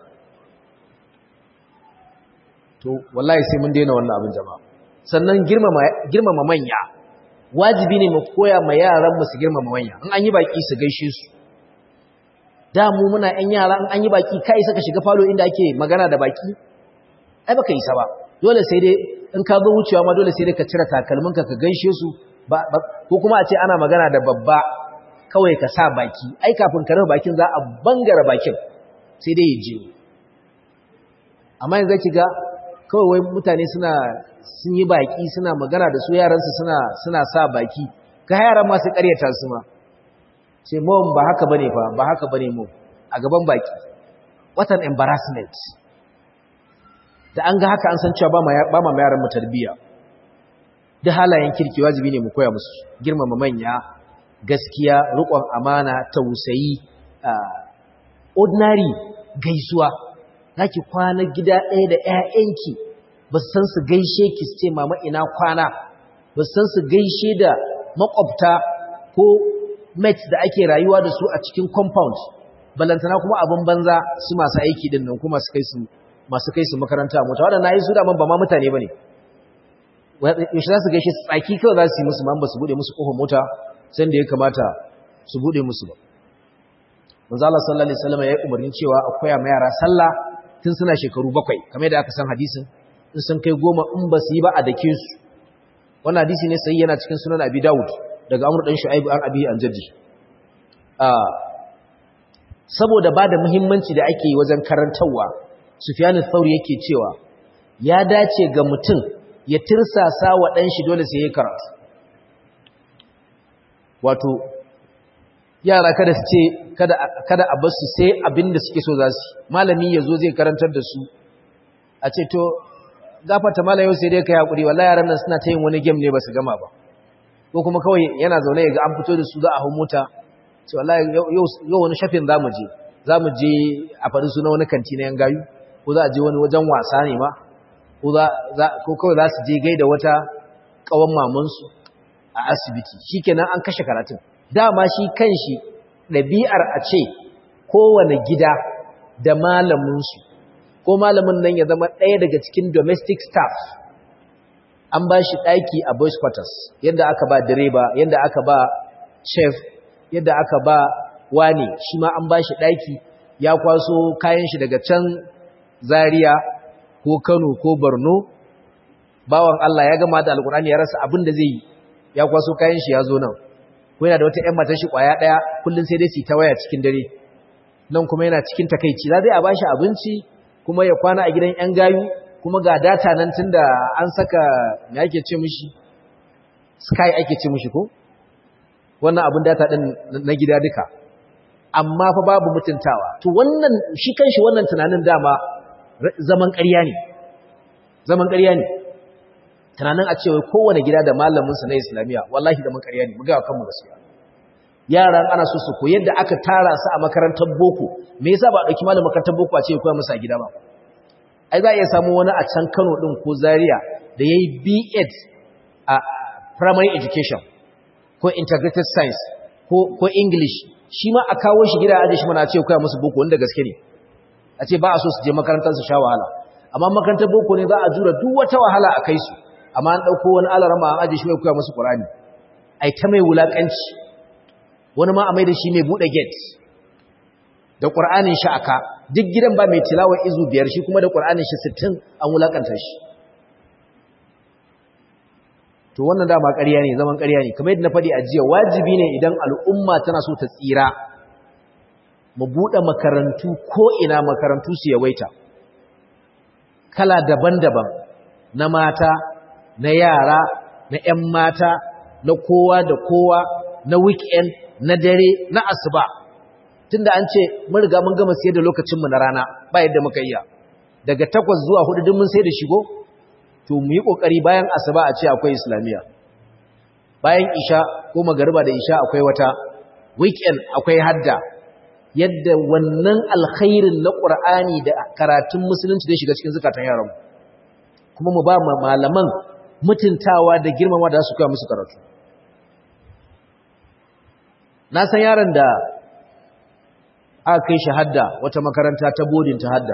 to wallahi sai mun daina wannan abin jama'a sannan girmama manya wajibi ne mu koya ma yaran mu su girmama manya in an yi baki su gaishe su da mu muna ƴan yara in an yi baki kai saka shiga falo inda ake magana da baki ai baka yi sa ba dole sai dai in ka zo wucewa ma dole sai dai ka cire takalminka ka gaishe su ba ko kuma a ce ana magana da babba kawai ka sa baki ai kafin ka rufe bakin za a bangara bakin sai dai ya je amma yanzu ki ga kawai wai mutane suna sun yi baki suna magana da su yaransu suna suna sa baki ka yaran ma su karyata su ma sai mu ba haka bane fa ba haka bane mu a gaban baki what an embarrassment da an ga haka an san cewa ba ma yaran mu tarbiya da halayen kirki wajibi ne mu koya musu girmama manya gaskiya riƙon amana tausayi ordinary gaisuwa zaki kwana gida ɗaya da ƴaƴanki ba su san su gaishe ki su ce mama ina kwana ba su san su gaishe da makwabta ko mates da ake rayuwa da su a cikin compound balantana kuma abin banza su masu aiki din nan kuma su kai su masu kai su makaranta mota waɗanda yi su daman ba ma mutane ba ne yaushe za su gaishe su tsaki kawai za su yi musu ma ba su buɗe musu ƙofar mota sai da ya kamata su buɗe musu ba manzo Allah sallallahu alaihi wasallam ya yi umarnin cewa a koya ma yara sallah tun suna shekaru bakwai kamar yadda aka san hadisin in sun kai goma in ba su yi ba a dake su wannan hadisi ne sai yana cikin sunan Abi Dawud daga Amr dan Shu'aib an Abi an Jaddi saboda ba da muhimmanci da ake yi wajen karantarwa Sufyan al-Thawri yake cewa ya dace ga mutum ya tirsasa wa ɗan shi dole sai ya karatu wato yara kada su ce kada a basu sai abin da suke so za su malami ya zo zai karantar da su a ce to gafata mala yau sai dai ka yaƙuri wallahi yaran nan suna ta yin wani game ne ba su gama ba ko kuma kawai yana zaune ya ga an fito da su za a hau mota ce wallahi yau wani shafin za mu je za mu je a faɗi suna wani kanti na yan gayu ko za a je wani wajen wasa ne ma ko kawai za su je gaida wata ƙawan mamansu a asibiti shi kenan an kashe karatun dama shi kan shi ɗabi'ar a ce kowane gida da malaminsu ko malamin nan ya zama ɗaya daga cikin domestic staff an ba shi ɗaki a boys quarters yadda aka ba direba yadda aka ba chef yadda aka ba wani shi ma an ba shi ɗaki ya kwaso kayan shi daga can zaria ko kano ko borno bawan Allah ya gama da alkurani ya rasa abin da zai yi ya kwaso kayan shi ya zo nan ko yana da wata ƴan matar shi kwaya ɗaya kullum sai dai su ta waya cikin dare nan kuma yana cikin takaici za zai a bashi abinci kuma ya kwana a gidan ƴan gayu kuma ga data nan tunda an saka me ake ce mishi sky ake ce mishi ko wannan abin data din na gida duka amma fa babu mutuntawa to wannan shi kanshi wannan tunanin dama zaman ƙarya ne zaman ƙarya ne tunanin a cewa kowane gida da malaminsa na islamiyya wallahi da mun ƙarya ne mu ga kanmu gaskiya yaran ana so su koyi yadda aka tara su a makarantar boko me yasa ba a dauki malamin makarantar boko a ce koya musu a gida ba ai za a iya samu wani a can Kano din ko Zaria da yayi B.Ed a primary education ko integrated science ko ko English shi ma a kawo shi gida a aje shi mana a ce koya musu boko wanda gaske ne a ce ba a so su je makarantar su sha wahala amma makarantar boko ne za a jura duk wata wahala a kai su amma an ɗauko wani alarama an aje shi mai koya musu ƙurani ai ta mai wulaƙanci wani ma a mai da shi mai buɗe gate da ƙur'anin shi aka duk gidan ba mai tilawa izu biyar shi kuma da ƙur'anin shi sittin an wulaƙanta shi to wannan dama ƙarya ne zaman ƙarya ne kamar yadda na faɗi a jiya wajibi ne idan al'umma tana so ta tsira mu buɗe makarantu ko ina makarantu su yawaita kala daban-daban na mata na yara na ‘yan mata na kowa da kowa na weekend na dare na asuba tunda an ce mun riga mun gama sayar da lokacinmu na rana ba yadda muka iya daga takwas zuwa hudu duk mun sai da shigo to mu yi ƙoƙari bayan asuba a ce akwai islamiyya bayan isha ko magariba da isha akwai wata weekend akwai hadda yadda wannan alkhairin na ƙur'ani da karatun musulunci da shiga cikin zukatan yaranmu kuma mu ba malaman mutuntawa da girmama da su kawo musu karatu na san yaron da aka kai shi hadda wata makaranta ta bodin ta hadda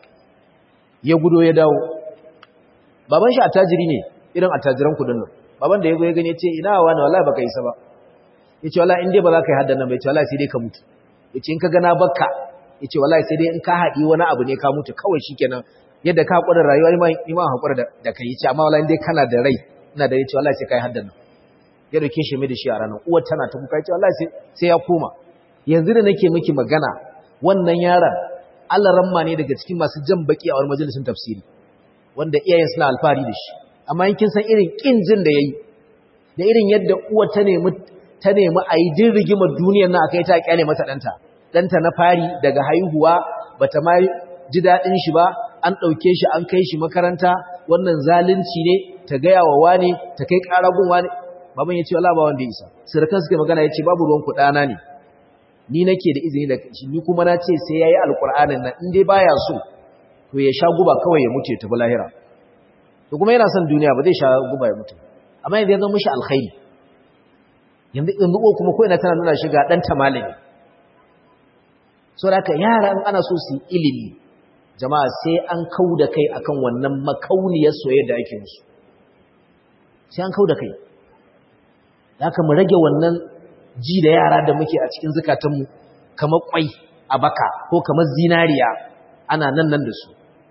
ya gudo ya dawo baban shi attajiri ne irin attajiran kudin nan baban da ya go ya gani ce ina wa na wallahi baka isa ba yace wallahi in dai ba za ka yi haddan nan ba yace wallahi sai dai ka mutu yace in ka ga na bakka yace wallahi sai dai in ka haɗi wani abu ne ka mutu kawai shikenan yadda ka haƙura rayuwa ni ma haƙura da kai yace amma wallahi dai kana da rai ina da yace wallahi sai kai haddan nan ya dauke shi mai da shi a ranar uwar tana ta kuka yace wallahi sai ya koma yanzu da nake miki magana wannan yaron Allah ramma ne daga cikin masu jan baki a wani majalisin tafsiri wanda iyayen suna alfahari da shi amma in kin san irin kin jin da yayi da irin yadda uwar ta nemi ta nemi a yi din rigimar duniyar nan akai ta kyale mata danta danta na fari daga haihuwa bata ma ji dadin shi ba an dauke shi an kai shi makaranta wannan zalunci ne ta gaya wa wane ta kai karagun wane baban ya ce wala ba wanda ya isa sirkan suka magana ya ce babu ruwan ku dana ne ni nake da izini da shi ni kuma na ce sai yayi alqur'anin nan in dai baya so to ya sha guba kawai ya mutu ya tafi lahira to kuma yana son duniya ba zai sha guba ya mutu amma yanzu ya zama mishi alkhairi yanzu yanzu ko kuma ko ina tana nuna shi ga dan tamalimi so da haka yara in ana so su ilimi jama'a sai an kauda kai akan wannan makauniyar soyayya da ake musu sai an kauda kai haka mu rage wannan ji da yara da muke a cikin zukatanmu kamar kwai a baka ko kamar zinariya ana nan nan da su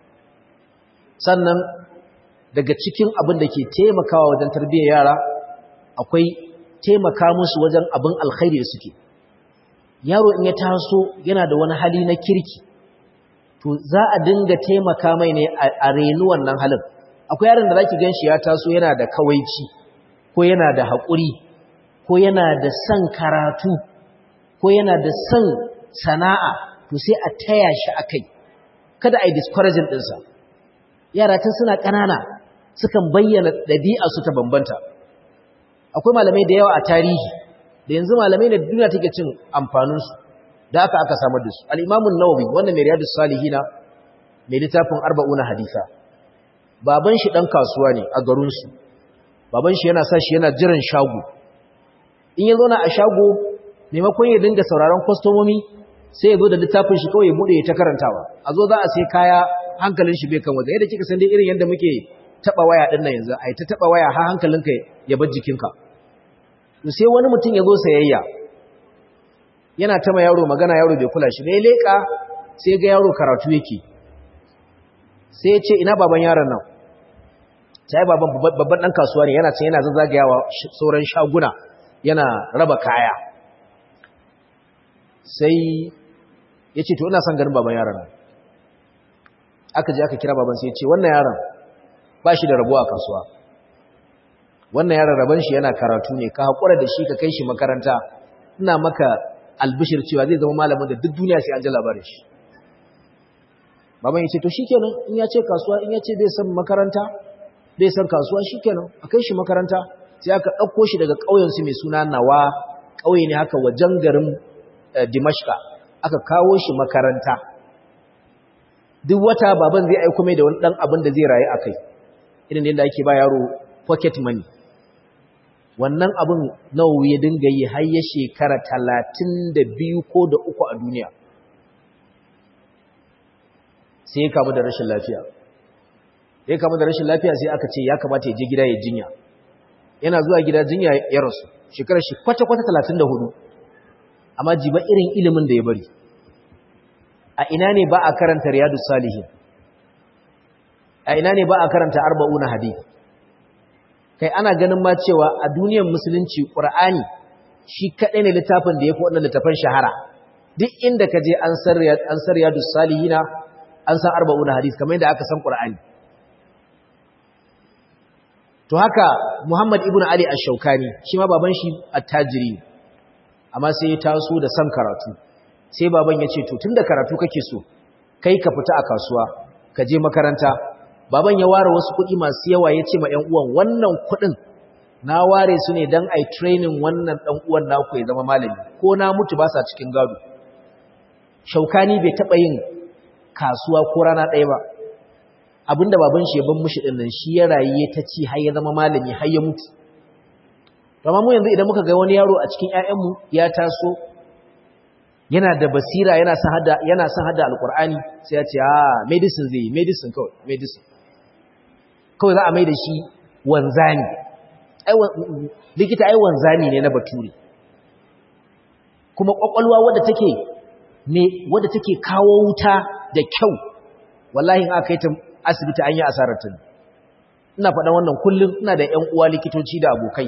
sannan daga cikin abin da ke taimakawa wajen tarbiyyar yara akwai taimaka musu wajen abin alkhairi da suke yaro in ya taso yana da wani hali na kirki to za a dinga taimaka mai ne a renu wannan halin akwai yaron da zaki ganshi ya taso yana da kawaici ko yana da haƙuri ko yana da son karatu ko yana da son sana'a to sai a taya shi akai kada a yi discouraging ɗinsa yara tun suna ƙanana sukan bayyana ɗabi'a su ta bambanta akwai malamai da yawa a tarihi da yanzu malamai da duniya take cin amfaninsu da aka aka samar da su al'imamun nawawi wannan mai riyadu salihina mai littafin arba'una hadisa baban shi ɗan kasuwa ne a garinsu baban shi yana sa shi yana jiran shago in ya zauna a shago maimakon ya dinga sauraron kwastomomi sai ya zo da littafin shi kawai ya buɗe ya ta karantawa a zo za a sai kaya hankalin shi bai kan wajen yadda kika san dai irin yadda muke taba waya din nan yanzu ai ta taba waya har hankalinka ya bar jikinka sai wani mutum ya zo sayayya yana ta ma yaro magana yaro bai kula shi bai leka sai ga yaro karatu yake sai ya ce ina baban yaron nan sai baban babban dan kasuwa ne yana can yana zazzagayawa sauran shaguna yana raba kaya sai ya ce to ina son ganin baban yaron nan aka je aka kira baban sai ya ce wannan yaron ba shi da rabo a kasuwa wannan yaron rabon shi yana karatu ne ka haƙura da shi ka kai shi makaranta ina maka albishir cewa zai zama malamin da duk duniya sai an ji labarin shi baban ya ce to shikenan in ya ce kasuwa in ya ce bai san makaranta bai san kasuwa shikenan a kai shi makaranta sai aka ɗauko shi daga ƙauyensu mai suna nawa ƙauye ne haka wajen garin dimashka aka kawo shi makaranta duk wata baban zai aiko mai da wani ɗan abin da zai rayu a kai irin yadda ake ba yaro pocket money wannan abin nawa ya dinga yi har ya shekara talatin da biyu ko da uku a duniya sai ya kamu da rashin lafiya ya kamu da rashin lafiya sai aka ce ya kamata ya je gida ya jinya yana zuwa gida jinya ya rasu shekarar shi kwata-kwata talatin da hudu amma jiba irin ilimin da ya bari a ina ne ba a karanta riyadu salihin a ina ne ba a karanta arba'una hadith kai ana ganin ma cewa a duniyar musulunci qur'ani shi kadai ne littafin da yafi wannan littafin shahara duk inda ka je an san an san riyadu salihina an san arba'una hadith kamar yadda aka san qur'ani to haka Muhammad ibn Ali ash-Shawkani shi ma baban shi attajiri amma sai ya taso da san karatu sai baban ya ce to tunda karatu kake so kai ka fita a kasuwa ka je makaranta baban ya ware wasu kuɗi masu yawa ya ce ma ƴan uwan wannan kuɗin na ware su ne dan ai training wannan ɗan uwan naku ya zama malami ko na mutu ba sa cikin gado Shaukani bai taɓa yin kasuwa ko rana ɗaya ba abinda baban shi ya ban mushi din nan shi ya rayu ta ci har ya zama malami har ya mutu amma mu yanzu idan muka ga wani yaro a cikin ƴaƴanmu ya taso yana da basira yana san hada yana san hada alqur'ani sai ya ce ah medicine zai medicine kawai medicine kawai za a mai da shi wanzani ai likita ai wanzani ne na bature kuma kwakwalwa wadda take me wadda take kawo wuta da kyau wallahi in aka yi ta asibiti an yi asarar ta ina faɗa wannan kullum ina da ƴan uwa likitoci da abokai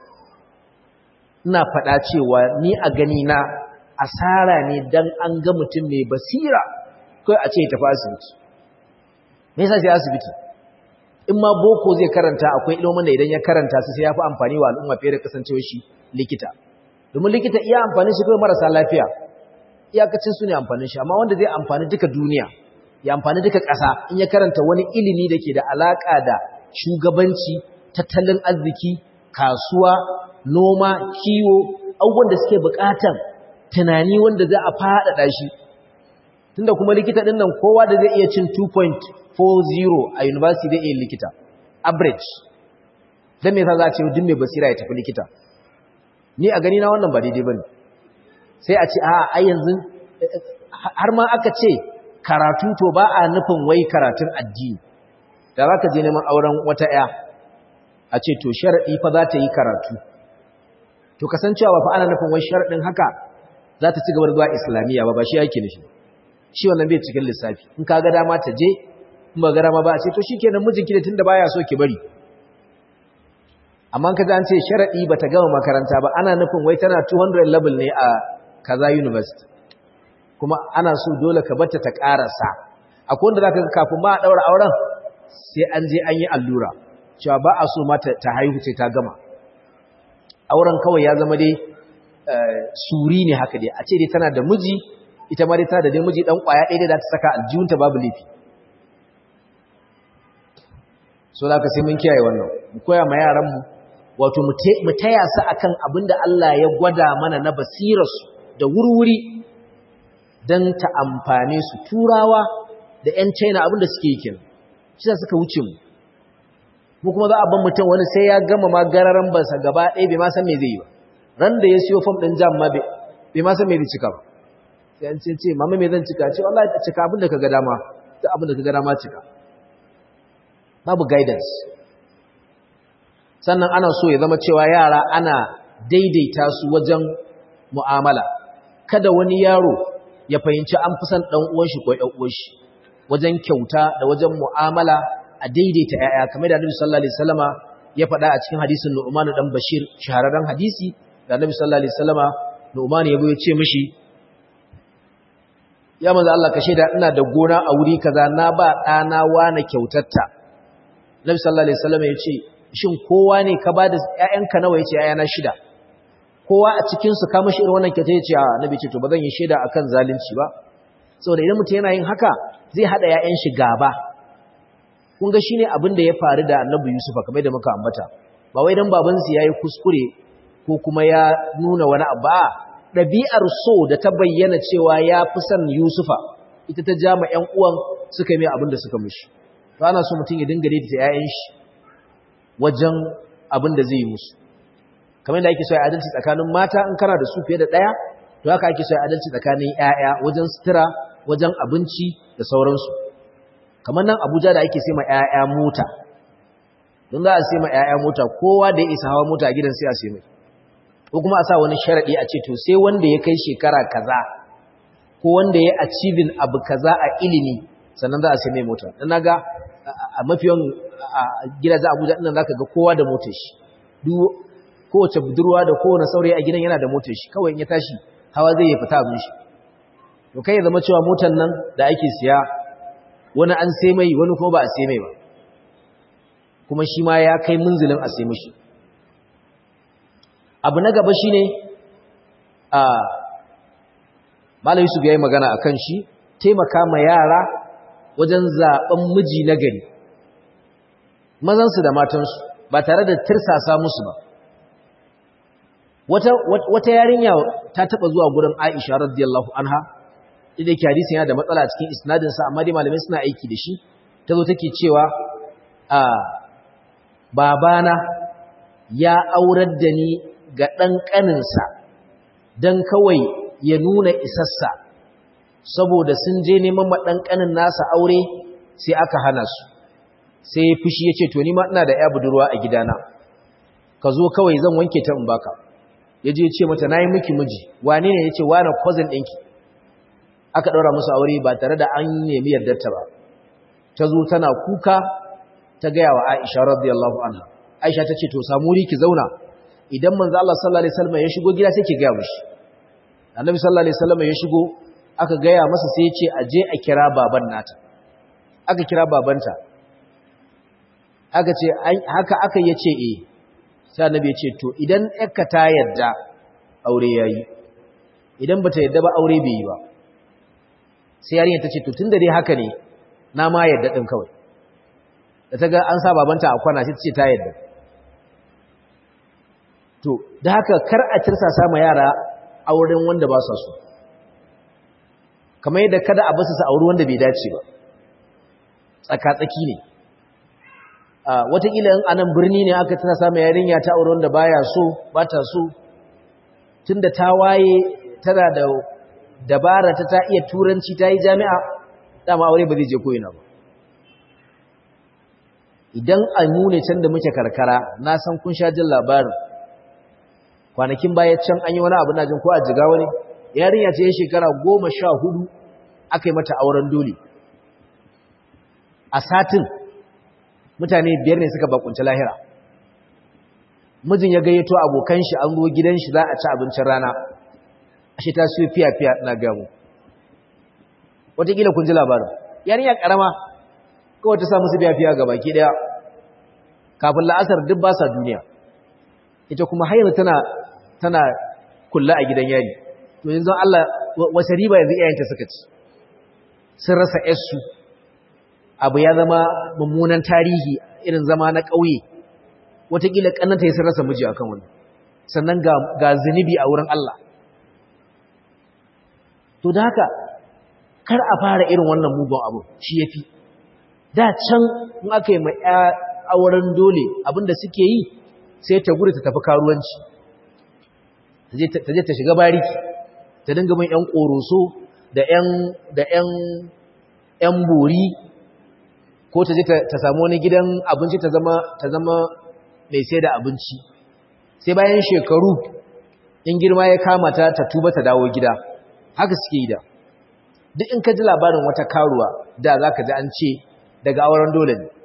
ina faɗa cewa ni a gani na asara ne dan an ga mutum mai basira kai a ce ya tafi asibiti me yasa sai asibiti in ma boko zai karanta akwai ilimin da idan ya karanta su sai ya fi amfani wa al'umma fiye da kasancewar shi likita domin likita iya amfani shi kai marasa lafiya iyakacin su ne amfanin shi amma wanda zai amfani duka duniya ya amfani duka ƙasa in ya karanta wani ilimi da ke da alaƙa da shugabanci tattalin arziki kasuwa noma kiwo abubuwan da suke buƙatan tunani wanda za a faɗaɗa shi tunda kuma likita ɗin nan kowa da zai iya cin 2.40 a university zai iya likita average don me yasa za a ce duk mai basira ya tafi likita ni a gani na wannan ba daidai bane sai a ce a a yanzu har ma aka ce karatu to ba a nufin wai karatun addini da za ka je neman auren wata ya a ce to sharaɗi fa za ta yi karatu to kasancewa ba fa ana nufin wai sharaɗin haka za ta ci gaba da zuwa islamiyya ba ba shi yake nufi shi wannan bai cikin lissafi in ka ga dama ta je in ba ga dama ba a ce to shikenan mijinki da tunda baya so ki bari amma ka an ce sharaɗi ba ta gama makaranta ba ana nufin wai tana 200 level ne a kaza university kuma ana so dole ka bata ta ƙarasa akwai wanda zaka ga kafin ma a daura auren sai an je an yi allura cewa ba a so mata ta haihu sai ta gama auren kawai ya zama dai suri ne haka dai a ce dai tana da miji ita ma dai tana da dai miji dan kwaya ɗaya da ta saka aljihunta babu laifi so da ka sai mun kiyaye wannan mu koya ma yaran mu wato mu taya su akan abinda Allah ya gwada mana na basirarsu da wurwuri don ta amfane su turawa da 'yan china abinda suke yi kenan shi da suka wuce mu mu kuma za a ban mutum wani sai ya gama ma gararan bansa gaba ɗaya bai ma san me zai yi ba ran da ya siyo fam ɗin jam ma bai ma san me zai cika ba sai an ce ce mama me zan cika ce wallahi ta cika abinda ka ga dama ta abin da ka gana ma cika babu guidance sannan ana so ya zama cewa yara ana daidaita su wajen mu'amala kada wani yaro ya fahimci an fi son ɗan uwan shi ko ɗan uwan shi wajen kyauta da wajen mu'amala a daidaita ƴaƴa kamar da Annabi sallallahu alaihi wasallama ya faɗa a cikin hadisin Nu'man dan Bashir shahararren hadisi da Annabi sallallahu alaihi wasallama Nu'man ya ya ce mishi ya manzo Allah ka shaida ina da gona a wuri kaza na ba ɗana wani kyautatta Annabi sallallahu alaihi wasallama ya ce shin kowa ne ka bada ƴaƴanka nawa yace ƴaƴana shida kowa a cikin su ka mishi irin wannan kyauta yace a Annabi ce to bazan yi shaida akan zalunci ba saboda idan mutum yana yin haka zai hada ƴaƴan shi gaba kun ga shine abin da ya faru da Annabi Yusufa kamar da muka ambata ba wai dan baban su yayi kuskure ko kuma ya nuna wani abu a dabi'ar so da ta bayyana cewa ya fi son Yusufa ita ta ja ma ƴan uwan suka yi mai abin da suka mishi to ana so mutum ya dinga daidaita ƴaƴan shi wajen abin da zai yi musu kamar da ake so ya adalci tsakanin mata in kana da su fiye da ɗaya to haka ake so ya adalci tsakanin ƴaƴa wajen sutura wajen abinci da sauransu kamar nan abuja da ake sai ma ƴaƴa mota don za a sai ma ƴaƴa mota kowa da ya isa hawa mota a gidan sai a sai mai ko kuma a sa wani sharaɗi a ce to sai wanda ya kai shekara kaza ko wanda ya achieving abu kaza a ilimi sannan za a sai mai mota dan naga a mafiyan gidajen abuja ɗin zaka ga kowa da motar shi duk kowace budurwa da kowane saurayi a gidan yana da motar shi kawai in ya tashi hawa zai yi fita abin shi to kai ya zama cewa motar nan da ake siya wani an sai mai wani kuma ba a sai mai ba kuma shi ma ya kai munzilin a sai mishi abu na gaba shine a Malam Yusuf yayi magana akan shi taimaka ma yara wajen zaben miji na gari mazansu da matansu ba tare da tirsasa musu ba wata wata yarinya ta taba zuwa gurin Aisha radiyallahu anha idan yake hadisin yana da matsala a cikin isnadin sa amma dai malamai suna aiki da shi tazo take cewa a babana ya aurar da ni ga dan kaninsa dan kawai ya nuna isassa saboda sun je neman ma dan kanin nasa aure sai aka hana su sai ya fushi ya ce to ni ma ina da ya budurwa a gidana ka zo kawai zan wanke ta in baka ya je ce mata na yi miki miji wane ne ya ce wane cousin ɗinki aka ɗaura musu aure ba tare da an nemi yardarta ba ta zo tana kuka ta gaya wa aisha radiyallahu anha aisha ta ce to samu wuri ki zauna idan manzo Allah sallallahu alaihi wasallam ya shigo gida sai ki gaya mishi annabi sallallahu alaihi wasallam ya shigo aka gaya masa sai ya ce a je a kira baban nata aka kira babanta aka ce haka aka yace eh sai annabi ya ce to idan yakka ta yadda aure yayi idan bata yadda ba aure bai yi ba sai yarinya ta ce to tunda dai haka ne na ma yadda din kawai da ta ga an sa babanta a kwana sai ta ce ta yadda to da haka kar a tirsa sama yara auren wanda ba sa so kamar yadda kada a basu su auri wanda bai dace ba tsaka-tsaki ne watakila in anan birni ne aka tana samun yarinya ta aure wanda baya so ba ta so tunda ta waye tana da dabara ta ta iya turanci ta yi jami'a dama aure ba zai je koyina ba idan a nune can da muke karkara na san kun sha jin labarin kwanakin baya can an yi wani abu na jin ko a jiga wani yarinya ce shekara goma sha hudu aka yi mata auren dole a satin mutane biyar ne suka bakunci lahira mijin ya gayyato abokan shi an zo gidan shi za a ci abincin rana ashe ta siyo fiya-fiya na gamu wataƙila kun ji labarin yarinya ƙarama kawai ta sa musu fiya-fiya ga baki ɗaya kafin la'asar duk ba sa duniya ita kuma har tana tana kulla a gidan yari to yanzu Allah wace riba yanzu iyayenta suka ci sun rasa yarsu abu ya zama mummunan tarihi irin zama na ƙauye wataƙila ƙannanta ya sun rasa miji akan wani sannan ga zunubi a wurin Allah to da haka kar a fara irin wannan mugun abu shi ya fi da can in aka yi mai auren dole abinda suke yi sai ta gudu ta tafi karuwanci ta je ta shiga bariki ta dinga min 'yan ƙoroso da 'yan 'yan bori ko ta je ta samu wani gidan abinci ta zama ta zama mai sai da abinci sai bayan shekaru in girma ya kama ta ta tuba ta dawo gida haka suke yi da duk in ka ji labarin wata karuwa da za ka ji an ce daga auren dole ne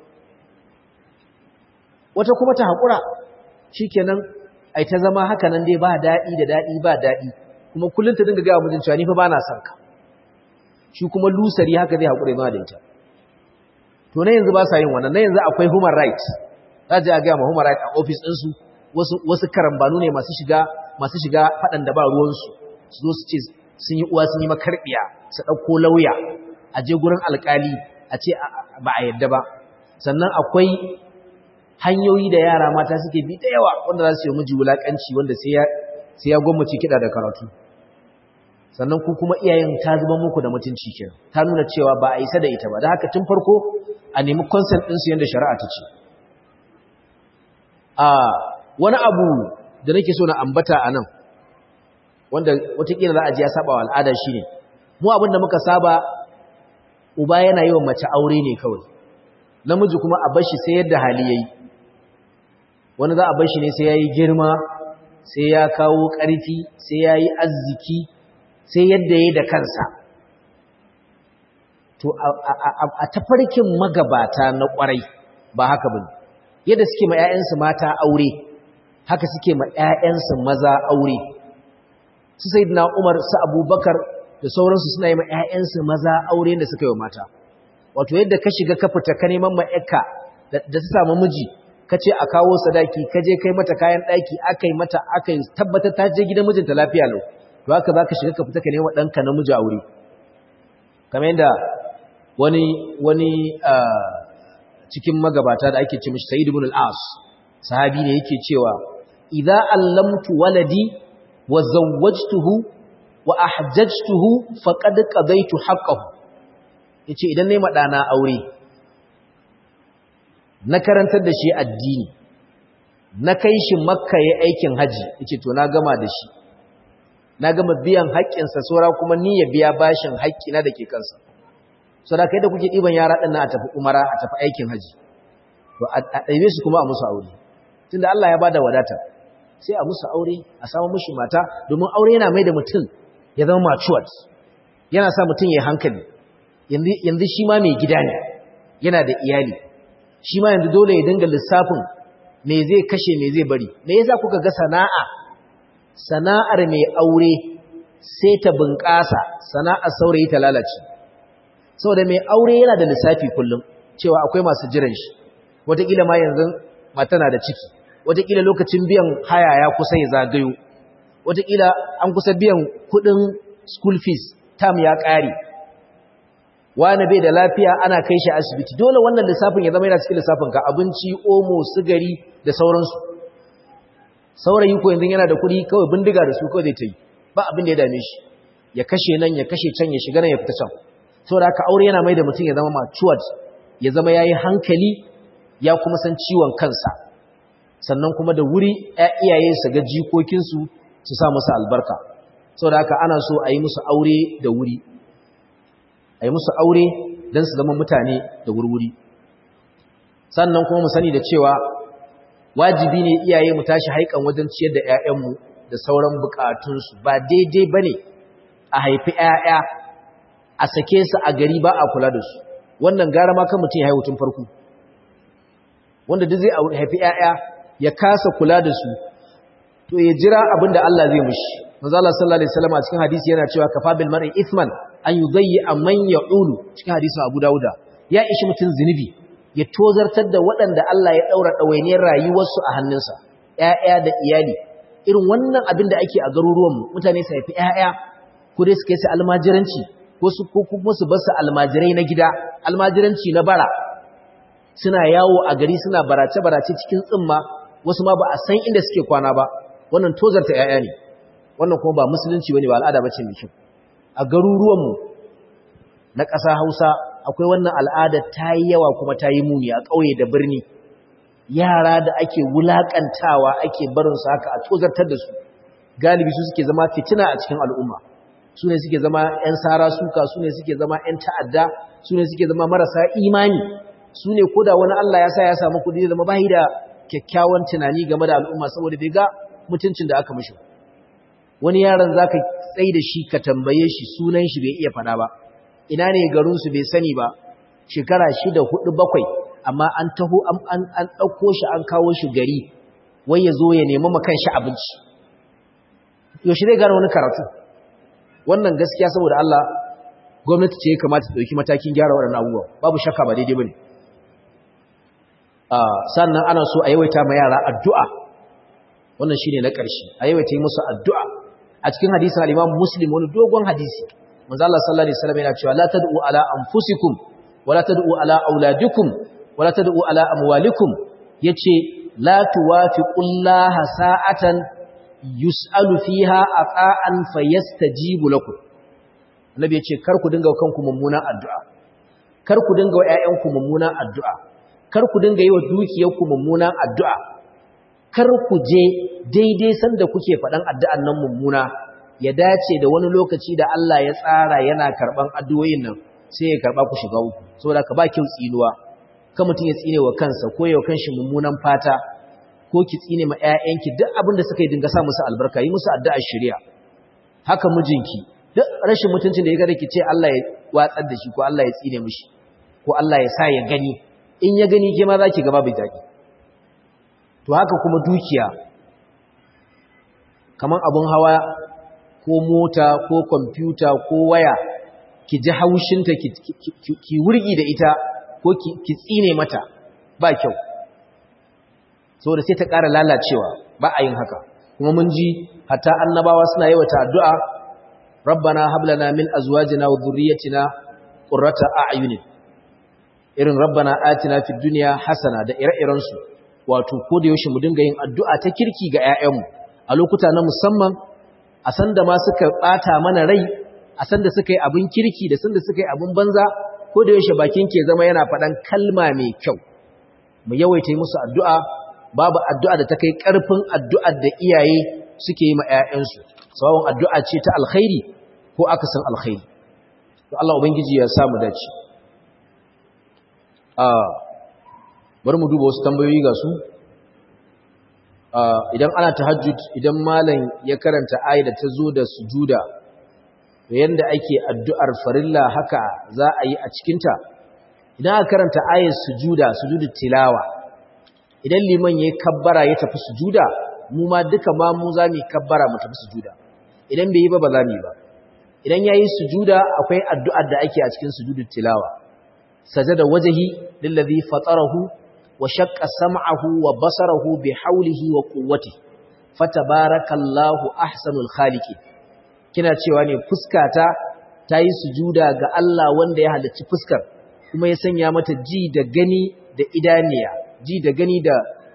wata kuma ta haƙura shi kenan ai ta zama haka nan dai ba daɗi da daɗi ba daɗi kuma kullum ta dinga gawa mijin cewa ni fa ba na son ka shi kuma lusari haka zai haƙura ma da ita to na yanzu ba sa yin wannan na yanzu akwai human rights za a je a gaya ma human rights a ofis ɗinsu wasu wasu karambanu ne masu shiga masu shiga faɗan da ba ruwansu su zo su ce sun yi uwa sun yi makarbiya su ɗauko lauya a je gurin alkali a ce ba a yadda ba sannan akwai hanyoyi da yara mata suke bi da yawa wanda za su yi miji wulaƙanci wanda sai ya gwammace kiɗa da karatu sannan ku kuma iyayen ta zuba muku da mutunci kenan ta nuna cewa ba a isa da ita ba da haka tun farko a nemi consent ɗinsu yadda shari'a ta ce a wani abu da nake so na ambata a nan wanda watakila za a ji ya saba wa al'ada shi ne mu abinda muka saba uba yana yi wa mace aure ne kawai namiji kuma a bashi sai yadda hali ya yi wani za a bashi ne sai ya yi girma sai ya kawo ƙarfi sai ya yi arziki sai yadda ya yi da kansa to a tafarkin magabata na ƙwarai ba haka ba yadda suke ma 'ya'yansu mata aure haka suke ma 'ya'yansu maza aure su sai na umar su abubakar da sauransu suna yi ma 'ya'yansu maza aure da suka yi wa mata wato yadda ka shiga ka fita ka neman ma'aika da ta samu miji ka ce a kawo sadaki ka je kai mata kayan ɗaki aka yi mata aka yi tabbatar ta je gidan mijinta lafiya lau to haka za ka shiga ka fita ka nema ɗanka namiji aure kamar yadda wani wani cikin magabata da ake ce mishi sa'id ibn al-as sahabi ne yake cewa idza allamtu waladi wa zawwajtuhu wa ahjajtuhu faqad qadaytu haqqahu yace idan nayi madana aure na karantar da shi addini na kai shi makka yayin aikin haji yace to na gama da shi na gama biyan haƙƙinsa saura kuma ni ya biya bashin haƙƙina da ke kansa saboda kai da kuke ɗiban yara ɗin na a tafi umara a tafi aikin haji to a ɗaibe su kuma a musu aure tunda Allah ya bada wadata sai a musu aure a samu mishi mata domin aure yana mai da mutum ya zama matured yana sa mutum ya hankali yanzu shi ma mai gida ne yana da iyali shi ma yanzu dole ya dinga lissafin me zai kashe me zai bari me yasa kuka ga sana'a sana'ar mai aure sai ta bunƙasa sana'ar saurayi ta lalace saboda mai aure yana da lissafi kullum cewa akwai masu jiran shi wataƙila ma yanzu mata na da ciki wataƙila lokacin biyan haya ya kusa ya zagayo wataƙila an kusa biyan kuɗin school fees tam ya ƙare wani bai da lafiya ana kai shi asibiti dole wannan lissafin ya zama yana cikin lissafin ka abinci omo sigari da sauransu saurayi ko yanzu yana da kuɗi kawai bindiga da su kawai zai ta yi ba abin da ya dame shi ya kashe nan ya kashe can ya shiga nan ya fita can saboda haka aure yana mai da mutum ya zama matured ya zama yayi hankali ya kuma san ciwon kansa sannan kuma da wuri iyaye su ga jikokinsu su sa musu albarka saboda haka ana so a yi musu aure da wuri a yi musu aure don su zama mutane da wurwuri sannan kuma mu sani da cewa wajibi ne iyaye mu tashi haikan wajen ciyar da 'ya'yanmu da sauran bukatunsu ba daidai ba ne a haifi 'ya'ya a sake su a gari ba a kula da su wannan gara ma kan mutum ya haihu tun farko wanda duk zai haifi 'ya'ya ya kasa kula da su to ya jira abin da Allah zai mushi manzo Allah sallallahu alaihi wasallam a cikin hadisi yana cewa kafa bil mar'i ithman an yudayyi man ya'ulu cikin hadisin Abu Dawuda ya ishi mutum zinubi ya tozartar da waɗanda Allah ya daura dawainiyar rayuwarsu a hannunsa ƴaƴa da iyali irin wannan abin da ake a garuruwan mu mutane su haifi ƴaƴa ko dai su kai su almajiranci ko su ko kuma su bar su almajirai na gida almajiranci na bara suna yawo a gari suna barace barace cikin tsimma wasu ma ba a san inda suke kwana ba wannan tozarta ƴaƴa ne wannan kuma ba musulunci bane ba al'ada bace mai kyau a garuruwanmu na ƙasa Hausa akwai wannan al'ada ta yi yawa kuma ta yi muni a ƙauye da birni yara da ake wulaƙantawa ake barin su haka a tozartar da su galibi su suke zama fitina a cikin al'umma su ne suke zama 'yan sara suka su ne suke zama 'yan ta'adda su ne suke zama marasa imani su ne ko da wani Allah ya sa ya samu kuɗi zama bayi da kyakkyawan tunani game da al'umma saboda bai ga mutuncin da aka mishi wani yaron za ka tsaye da shi ka tambaye shi sunan shi bai iya fada ba ina ne garinsu bai sani ba shekara shida hudu bakwai amma an taho an ɗauko shi an kawo shi gari wai ya zo ya nemi makan shi abinci yaushe zai gane wani karatu wannan gaskiya saboda Allah gwamnati ce ya kamata ta ɗauki matakin gyara waɗannan abubuwa babu shakka ba daidai ba ne sannan ana so a yawaita ma yara addu'a wannan shi ne na ƙarshe a yawaita yi musu addu'a a cikin hadisin al'imam muslim wani dogon hadisi manzo Allah sallallahu alaihi wasallam yana cewa la tad'u ala anfusikum wa la tad'u ala auladikum wa la tad'u ala amwalikum yace la tuwafiqullaha sa'atan yus'alu fiha ata'an fayastajibu lakum annabi yace kar ku dinga kanku mummunan addu'a kar ku dinga wa ƴaƴanku mummunan addu'a kar ku dinga yi wa dukiyarku mummunan addu'a kar ku je daidai sanda kuke faɗan addu'an nan mummuna ya dace da wani lokaci da Allah ya tsara yana karɓan addu'o'in nan sai ya karɓa ku shiga uku saboda ka ba kyau tsinuwa kan mutum ya tsine wa kansa ko ya kanshi mummunan fata ko ki tsine ma ƴaƴanki duk abin da suka yi dinga sa musu albarka yi musu addu'ar shari'a haka mijinki duk rashin mutuncin da ya gada ki ce Allah ya watsar da shi ko Allah ya tsine mishi ko Allah ya sa ya gani in ya gani ke ma za ki gaba bai daɗi to haka kuma dukiya kamar abin hawa ko mota ko kwamfuta ko waya ki ji haushinta ki wurgi da ita ko ki tsine mata ba kyau saboda sai ta ƙara lalacewa ba a yin haka kuma mun ji hatta annabawa suna yawata addu'a rabbana hablana min azwajina wa dhurriyyatina qurrata a'yunin irin rabbana atina fid dunya hasana da ire-iren su wato ko da yaushe mu dinga yin addu'a ta kirki ga ƴaƴanmu a lokuta na musamman a san da ma suka bata mana rai a san da suka yi abin kirki da san da suka yi abin banza ko da yaushe bakin ke zama yana faɗan kalma mai kyau mu yawaita musu addu'a babu addu'a da ta kai ƙarfin addu'ar da iyaye suke yi ma ‘ya'yansu, sababin addu'a ce ta alkhairi ko akasin alkhairi. To Allah Ubangiji ya samu dace. Bari mu duba wasu tambayoyi ga su. Idan ana tahajjud idan malam ya karanta ayi da ta zo da sujuda, to yanda ake addu'ar farilla haka za a yi a cikinta, idan aka karanta ayar sujuda, sujudu tilawa, idan liman ya kabbara ya tafi sujuda mu ma duka ma mu za mu kabbara mu tafi sujuda idan bai yi ba ba za mu yi ba idan yayi sujuda akwai addu'ar da ake a cikin sujudut tilawa sajada wajhi lillazi fatarahu wa shaqqa sam'ahu wa basarahu bi hawlihi wa quwwatihi fatabarakallahu ahsanul khaliqin kina cewa ne fuskata tayi sujuda ga Allah wanda ya halicci fuskar kuma ya sanya mata ji da gani da idaniya ji da gani da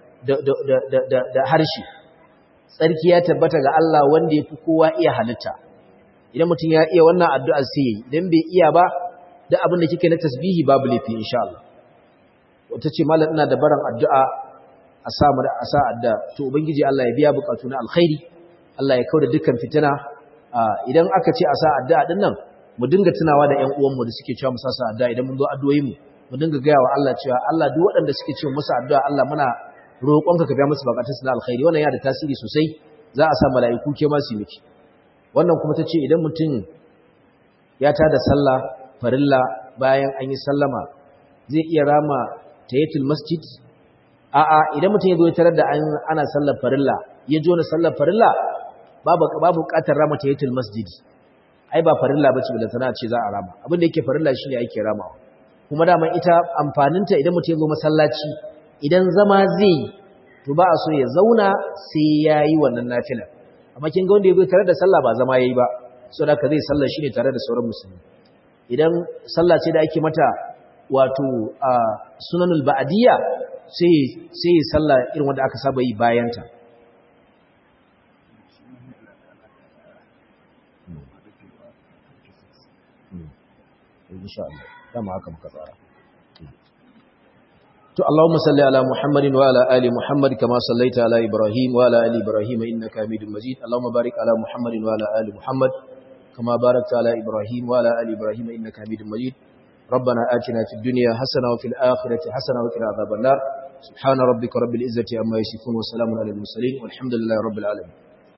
da harshe tsarki ya tabbata ga Allah wanda ya fi kowa iya halitta idan mutum ya iya wannan addu'a sai yi idan bai iya ba da abin da kike na tasbihi babu laifi insha Allah wata ce malam ina da baran addu'a a sa mu a sa adda to ubangiji Allah ya biya bukatu na alkhairi Allah ya kauda dukkan fitina idan aka ce a sa addu'a din nan mu dinga tunawa da ƴan uwanmu da suke cewa mu sa addu'a idan mun zo addu'o'in mu mu dinga gaya wa Allah cewa Allah duk waɗanda suke cewa musu addu'a Allah muna roƙonka ka biya musu bukatunsu na alkhairi wannan yana da tasiri sosai za a sa mala'iku ke ma su miki wannan kuma tace idan mutum ya tada sallah farilla bayan an yi sallama zai iya rama tayatul masjid a'a idan mutum ya zo ya tarar da ana sallar farilla ya jo na sallar farilla babu babu bukatar rama tayatul masjid ai ba farilla bace billa tana ce za a rama abin da yake farilla shine ake ramawa kuma daman ita amfaninta idan mutum ya zo masallaci idan zama zai to ba a so ya zauna sai ya yi wannan nafilar amma kin ga wanda ya zo tare da sallah ba zama ya yi ba so da ka zai sallar shi ne tare da sauran musulmi idan sallah ce da ake mata wato a sunanul ba'adiyya sai sai ya sallah irin wanda aka saba yi bayanta insha Allah dama haka muka tsara to Allahumma salli ala Muhammadin wa ala ali Muhammad kama sallaita ala Ibrahim wa ala ali Ibrahim innaka Hamidum Majid Allahumma barik ala Muhammadin wa ala ali Muhammad كما باركت على إبراهيم وعلى آل إبراهيم إنك حميد مجيد ربنا آتنا في الدنيا حسنة وفي الآخرة حسنة وقنا عذاب النار سبحان ربك رب العزة عما يصفون وسلام على المرسلين والحمد لله رب العالمين